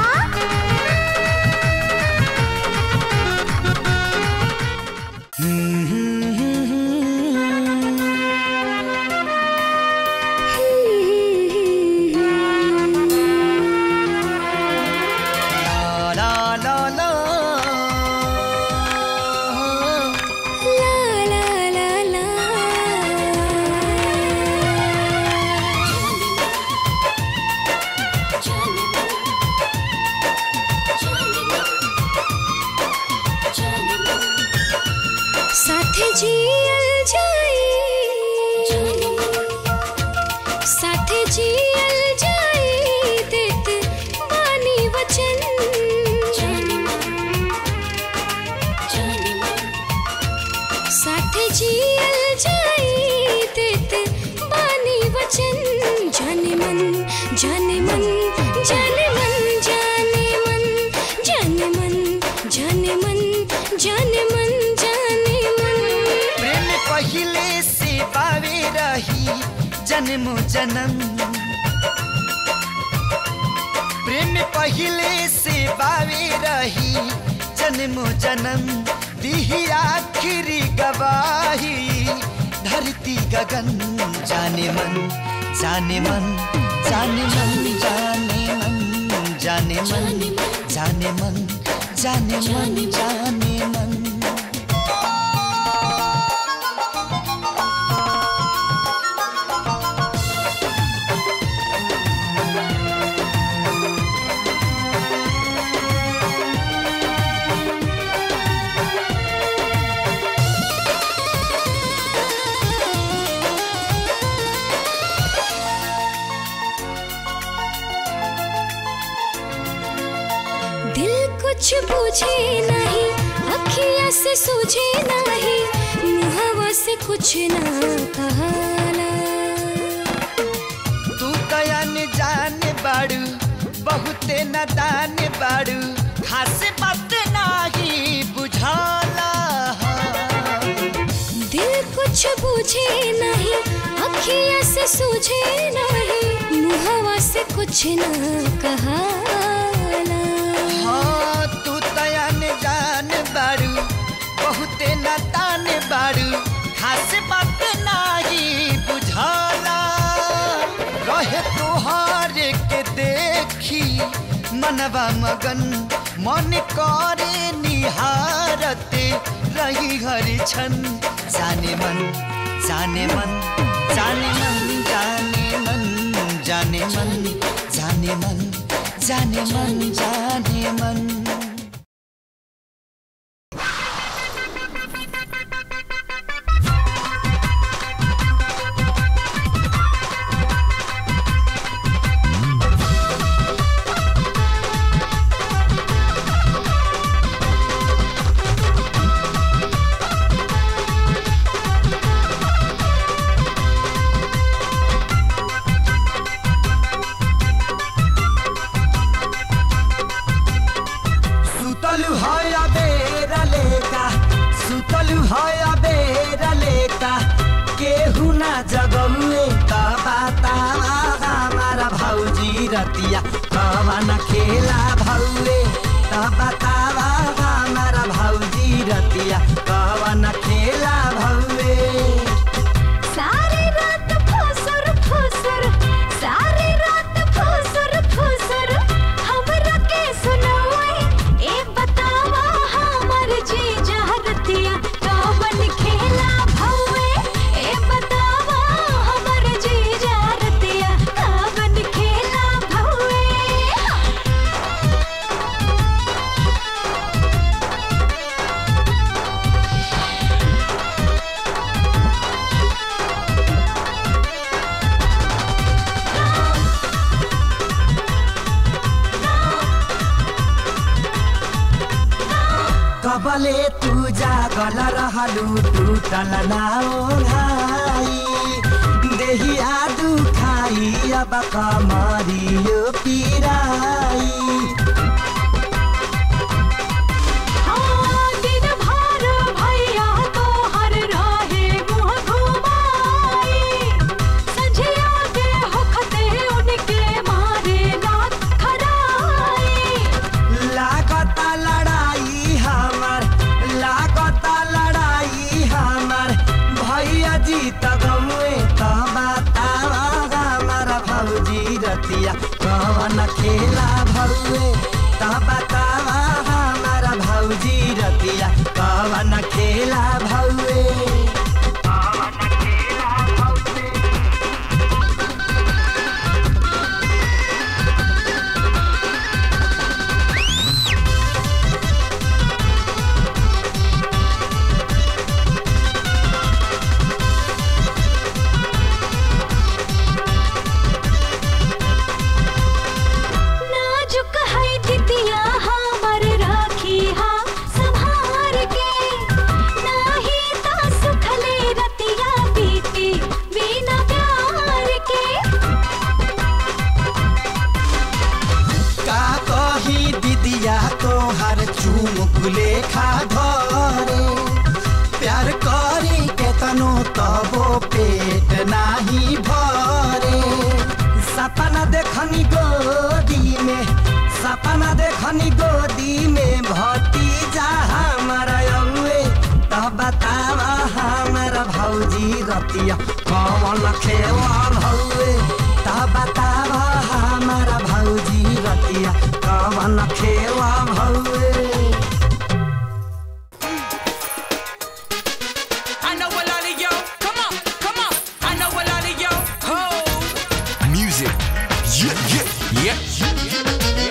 ला ला ला साथे जियल जाए साथे जियल जाए देत बानी वचन साथ जियल जाई देत बानी वचन जाने मन जाने मन जाने मन जाने मन जाने मन जाने मन जाने मन जाने मन प्रेम पहिले से पावे रही जन्म जन्म प्रेम पहिले से पावे रही जन्म जन्म दिही आखिरी गवाही धरती गगन जाने मन जाने मन जाने मन जाने मन जाने मन जाने मन जाने मन जाने मन दिल कुछ पूछे नहीं अखिया से सूझे नहीं मुहवा से कुछ ना कहला तू कयन जान बाड़ू बहुते नदान बाड़ू खास बात नाही बुझाला दिल कुछ पूछे नहीं अखिया से सूझे नहीं मुहवा से कुछ ना कहला हाँ तू तयन जान बाड़ू बहुते नदान बाड़ू खास बात नाही बुझाला रहे तोहार के देखी मनवा मगन मन करे निहारते रही हर क्षण जाने मन जाने मन जाने मन जाने मन जाने मन जाने मन जाने मन जाने मन सुतलु है बेरा लेका सुतलु है बेरा लेका केहू ना जगौए त बतावा हमारा भौजी रतिया कवन खेला भौए त बतावा हमारा भौजी रतिया कवन खेला भौए सारी रात फुसुर फुसुर सारी रात फुसुर फुसुर हमरा के सुनाई ए बतावा हमर जी जहरतिया कवन खेला भौए ए बतावा हमर जी जहरतिया कवन खेला भौए कबले तू जागल रहलू टूटल नाओ घाई देहिया दुखाई अब कमरियो पिराई हाँ, दिन भर भैया तोहर रहे मुँह घुमाई। संझिया के होखते उनके मारे रात खराई। लागता लड़ाई हमर लागता लड़ाई हमर भैया जी त गमुए त बतावा हमर भौजी रतिया कवन खेला भौए त बतावा हमर भौजी रतिया कवन खेला भौए नाजुक है दितिया पेट नाही भरे सपना देखनी गोदी में सपना देखनी गोदी में भतीजा हमारा अउए तो बतावा हमारा भौजी रतिया कौन खेवा भौए तो बतावा हमारा भौजी रतिया कौन खेवा भौए I know a lot of yo. Come on, come on. I know a lot of yo. Ho. Music. Yeah, yeah, yeah.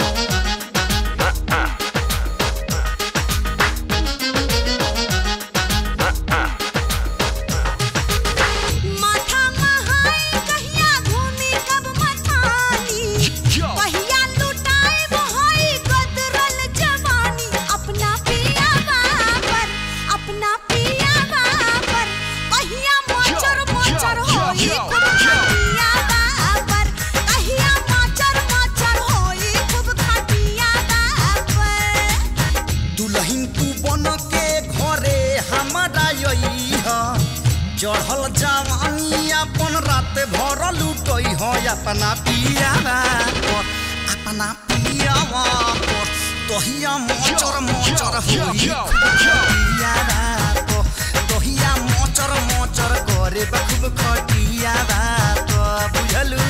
माथा महाई कहिया घूमी कब मथानी कहिया लुटाए बहाई गदरल जवानी अपना पिया पर अपना पिया पर कहिया मोचर मोचर होई खूब खटिया पर कहिया मोचर मोचर होई खूब खटिया पर दुल्हन तू बन के घरे हमारा यही चढ़ल जवानी अपन रात भर लुटई हो अपना पियावा पर अपना पियावा पर तोहिया मोचर मोचर होई पियावा पर तोहिया मोचर मोचर करे खूब खटियावा पर बुझलू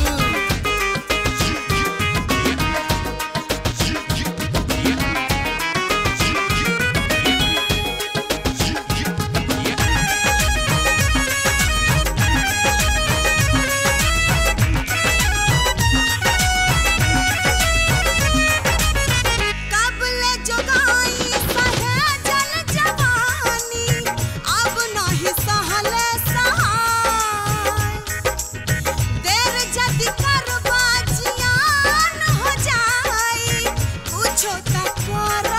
कबले जोगाई सहेजल जवानी अब नहीं सहले सहाय देर जदि करबा जियान हो जाई कुछो त कर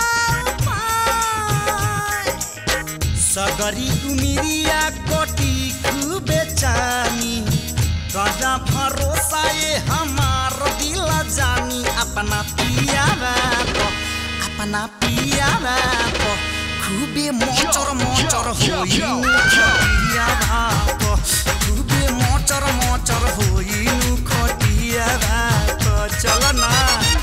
उपाय सगरी उमिरिया कोटी खूबे चानी गजा भरोसा ये हमार दिल जानी अपना पियावा को अपना पियावा को खूबे मोचर मोचर होई खटियावा को खूबे मोचर मोचर होई नु खटियावा को चल ना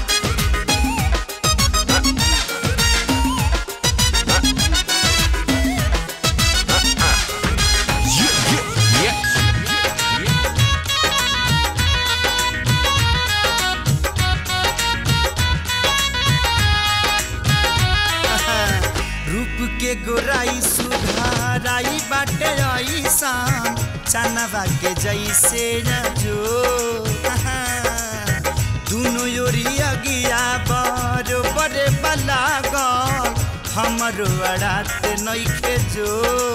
रूप के गोराई सुधाराई बाटे ऐसान चनवा के जैसे न जो दुनो योरिया गिया बरो बड़े बला गल हमरो अड़ात नइखे जो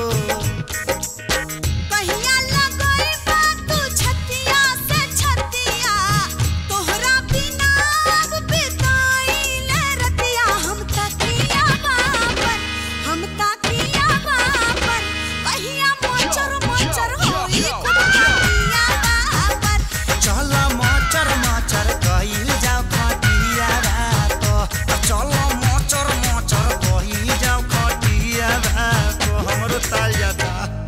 कहिया लगई बा तू छतिया से छतिया तोहरा बिना अब बिताइले रतिया हम तकिया बापर हम तकिया बापर कहिया मोचर मोचर होई खूब खटिया बापर चल मचर मचर कइल जाओ खटिया तो चल मचर मचर कइल जाओ खटिया तो हमरो ताल जाता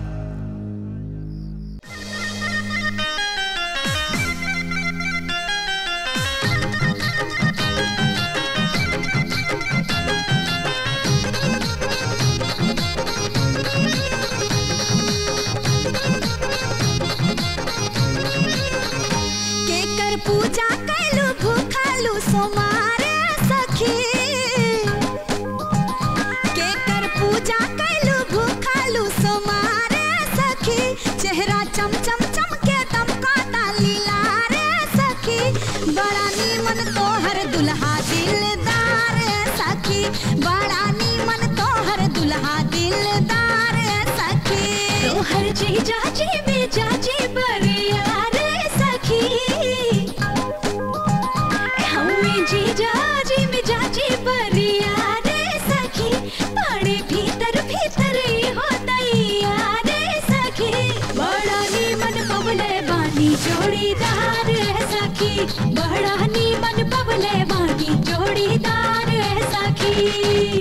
केकर पूजा कैलू भूखालू सोमारे सखी केकर पूजा कैलू भूखालू सोमारे सखी चेहरा चम चम चम के दमकाता लीला रे सखी बड़ा नीमन तोहर दुल्हा दिलदार सखी बड़ा नीमन तोहर दुल्हा दिलदार सखी तोहर जीजा जी में जाजी बरिया रे सखी हमें जीजा जी में जाजी बरिया रे सखी बड़े भीतर भीतर ही होतैया रे सखी बड़ा नीमन पवले बानी जोड़ीदार है सखी बड़ा नीमन पवले बानी जोड़ीदार है सखी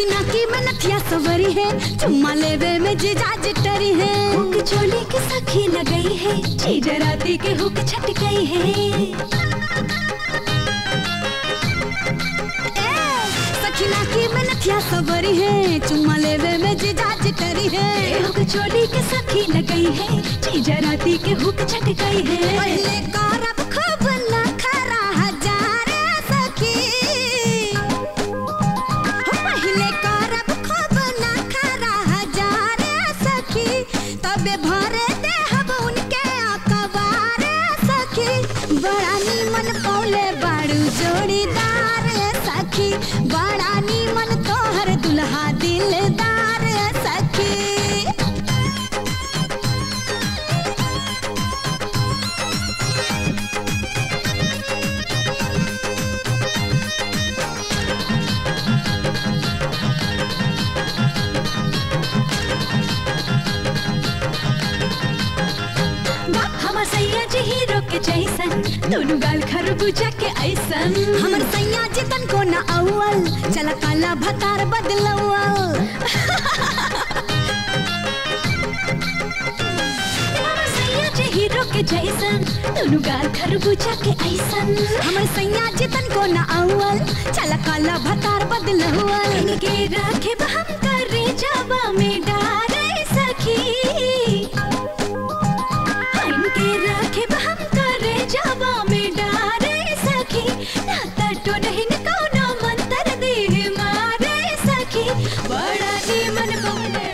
सखीना की में नथिया सवरी है चुम्मा लेवे में जिजाज टरी है हुक चोली की सखी लगई है चीज राती के हुक छट गई है ए, सखीना की में नथिया सवरी है चुम्मा लेवे में जिजाज टरी है हुक चोली के सखी लगई है चीज राती के हुक छट गई है पहले गौरव खूब नखरा हजार सखी पहले करब खूब नखरा हजार सखी तबे भरे देहब उनके अखबार सखी बड़ा नीमन पौले बाड़ू जोड़ीदार सखी बड़ा नीमन तोहर दुल्हा दिलदार सखी हमर सैया जी हीरो के जैसन दोनों गाल खरबूजा के ऐसन हमर सैया जी तन को न अव्वल चला काला भतार बदलवल हमर सैया जी हीरो के जैसन दोनों गाल खरबूजा के ऐसन हमर सैया जी तन को न अव्वल चला काला भतार बदलवल के राखे हम करे जावा में डारे सखी इनके राखे हम करे जावा में डारे सखी ना तटो नहीं न कोनो मंतर दे मारे सखी बड़ा नीमन बोले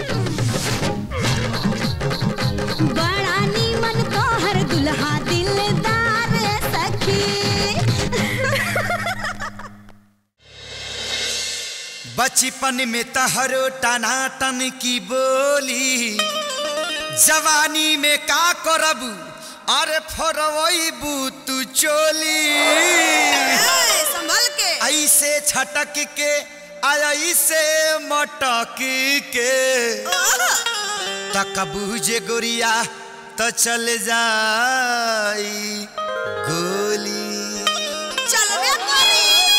बड़ा नीमन तोहर दुल्हा दिलदार सखी बचपन में तहरो टनाटन की बोली जवानी में का करबू अरे फरवईबू तू चोली संभल के ऐसे छटक के ऐसे मटक के तकबू जे गोरिया तो चल जाई गोली चलबे करी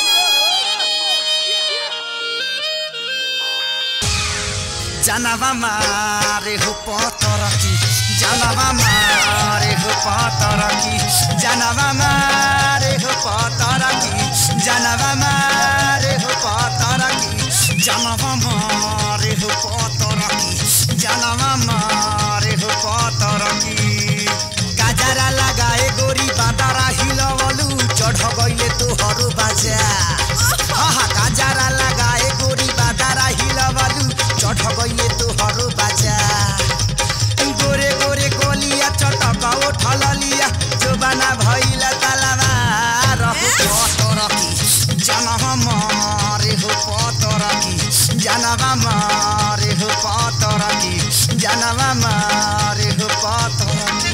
जानवा मारे हो पतरकी जानवा मारे हो पतरकी जानवा मारे हो पतरकी जानवा मारे हो पतरकी जानवा मारे हो पतरकी जानवा मारे हो पतरकी गाजरा लगाए गोरी बादारा हिलवलू चढ़ गइले तोहरो बाजा आहा गाजरा लगाए गोरी बादारा हिलवलू चढ़ गइले तोहरो बाजा गोरे गोरे कोलिया चटक उठल लिया जोबाना भइला तालामा रहु पतरकी जनवा मारे हो पतरकी जनवा मारे हो पतरकी जनवा मारे हो पतरकी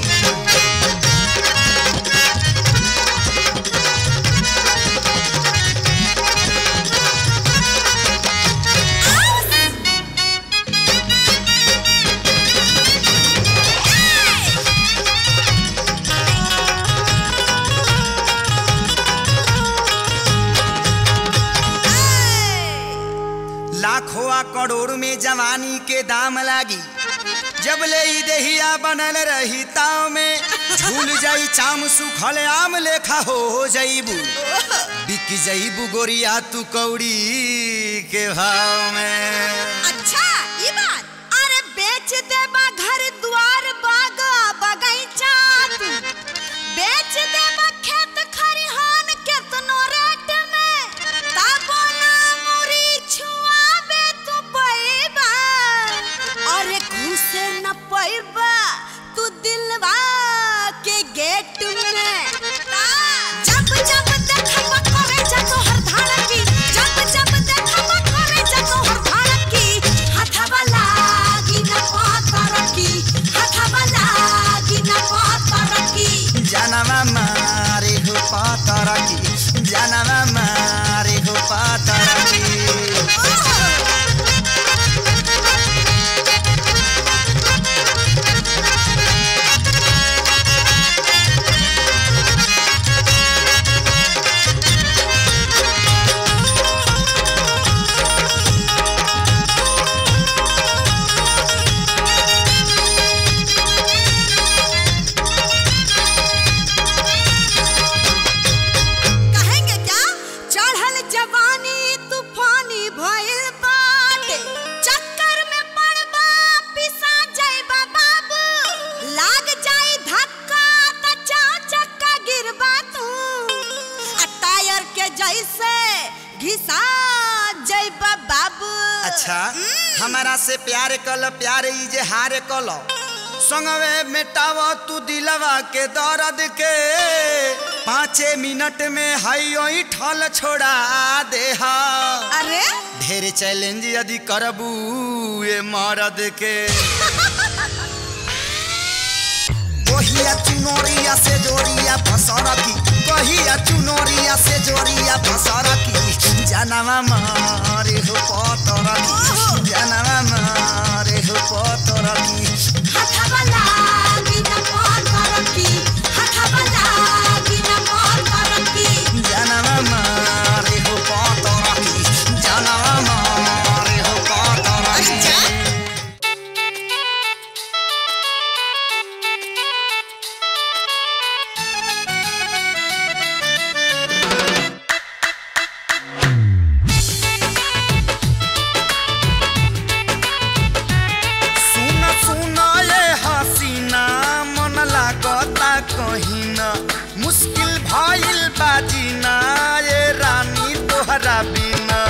लाखों करोड़ में जवानी के दाम लागी जब ले ई देहिया बनल रही ताव में झूल जाई चाम सुखल आम लेखा हो जाइबू बिक जाइबू गोरिया तू कौड़ी के भाव में अच्छा ये बात अरे बेच देबा घर द्वार बाग बगैचा तू बेच देबा खेत खरिहान केतनो रेट में तबो ना मुरी छुआबे तू पैबा अरे घुसे न पैबा तू दिलवा के गेट में जब जब देखबा करे जा तोहर धाड़की जब जब देखबा करे जा तोहर अच्छा हमारा से प्यार कल प्यार ई जे हार कल संगवे मेटाव तू दिलवा के दर्द के पाँचे मिनट में हई ओई ठल छोड़ा दे हा अरे ढेर चैलेंज यदि करबू ये मरद के कहिया चुनोरिया से जोरिया फसरकी कहिया चुनोरिया से जोरिया फसरकी जनवा मारे हो पतरकी जनवा मारे हो पतरकी हथवाला बिना मोर करकी हथवाला बिना मोर करकी जनवा मारे हो पतरकी जनवा मारे हो पतरकी सुन सुन ये हसीना मन लागता कहिना मुश्किल भइल बाजीना ये रानी तोहरा बिना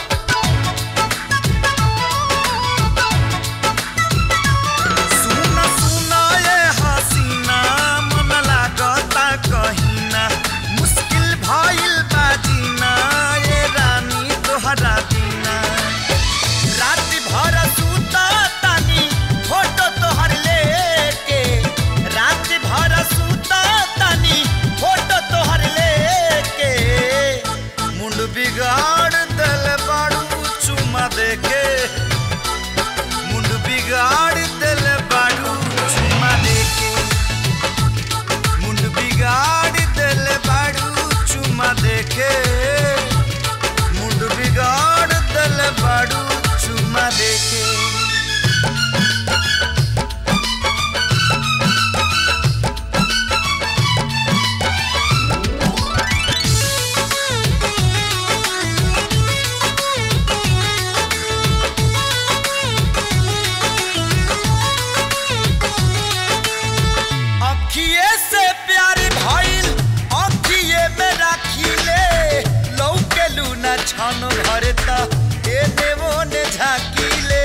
सुन सुन ये हसीना मन लागता कहिना मुश्किल भइल बाजीना ये रानी तोहरा बिना रात भर सुता तानी फोटो तोहर लेके रात भर सुता तानी फोटो तोहर लेके मुंड बिगाड़ दल बाड़ू चुमा देके मुंड बिगाड़ दल बाड़ू चुमा देके मुंड बिगाड़ दल बाड़ू चुमा देके मुंड बिगाड़ दल बाड़ू चुमा देके अखिए से प्यार भइल अखिए में राखिले लौके लूना छन घर त एने ओने झाकिले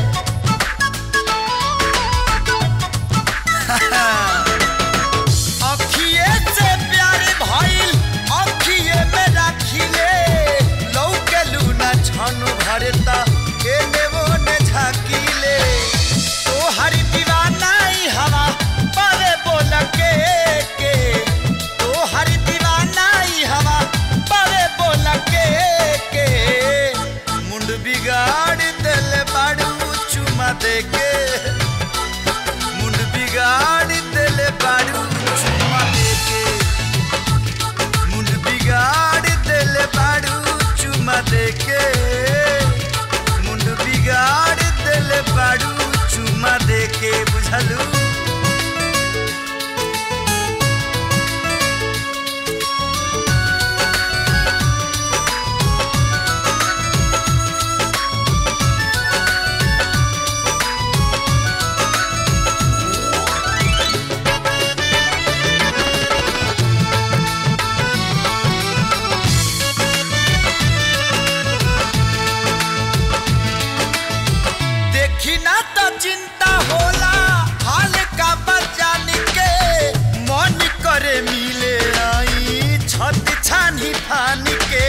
अखिए से प्यार भइल अखिए में राखिले लौके लूना छन घर त एने ओने झाकिले तोहर दीवानाई हवा पावे बोल के के तोहर दीवानाई हवा पावे बोल के के मुंड बिगाड़ दिल बाड़ू चुमा दे के मुंड बिगाड़ दिल बाड़ू चुमा दे के मुंड बिगाड़ दिल बाड़ू चुमा दे के मुंड बिगाड़ दिल बाड़ू चुमा दे के बुझलू देखी ना तो चिंता होला हाल का बचान के मन करे मिले आई छत छानी फान के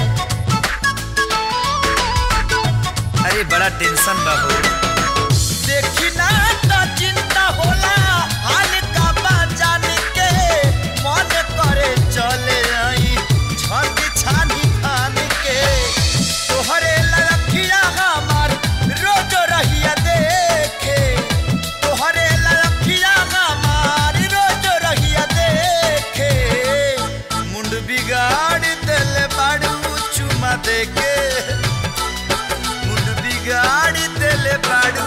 अरे बड़ा टेंशन बा हो देखी ना तो चिंता होला हाल का बचान के मन करे चले आई छत छानी फान के तोहरे लड़किया हमार रोज रहिया देखे तोहरे लड़किया हमार रोज रहिया देखे मुंड बिगाड़ दिल बाड़ू चुमा देके मुंड बिगाड़ दिल बाड़ू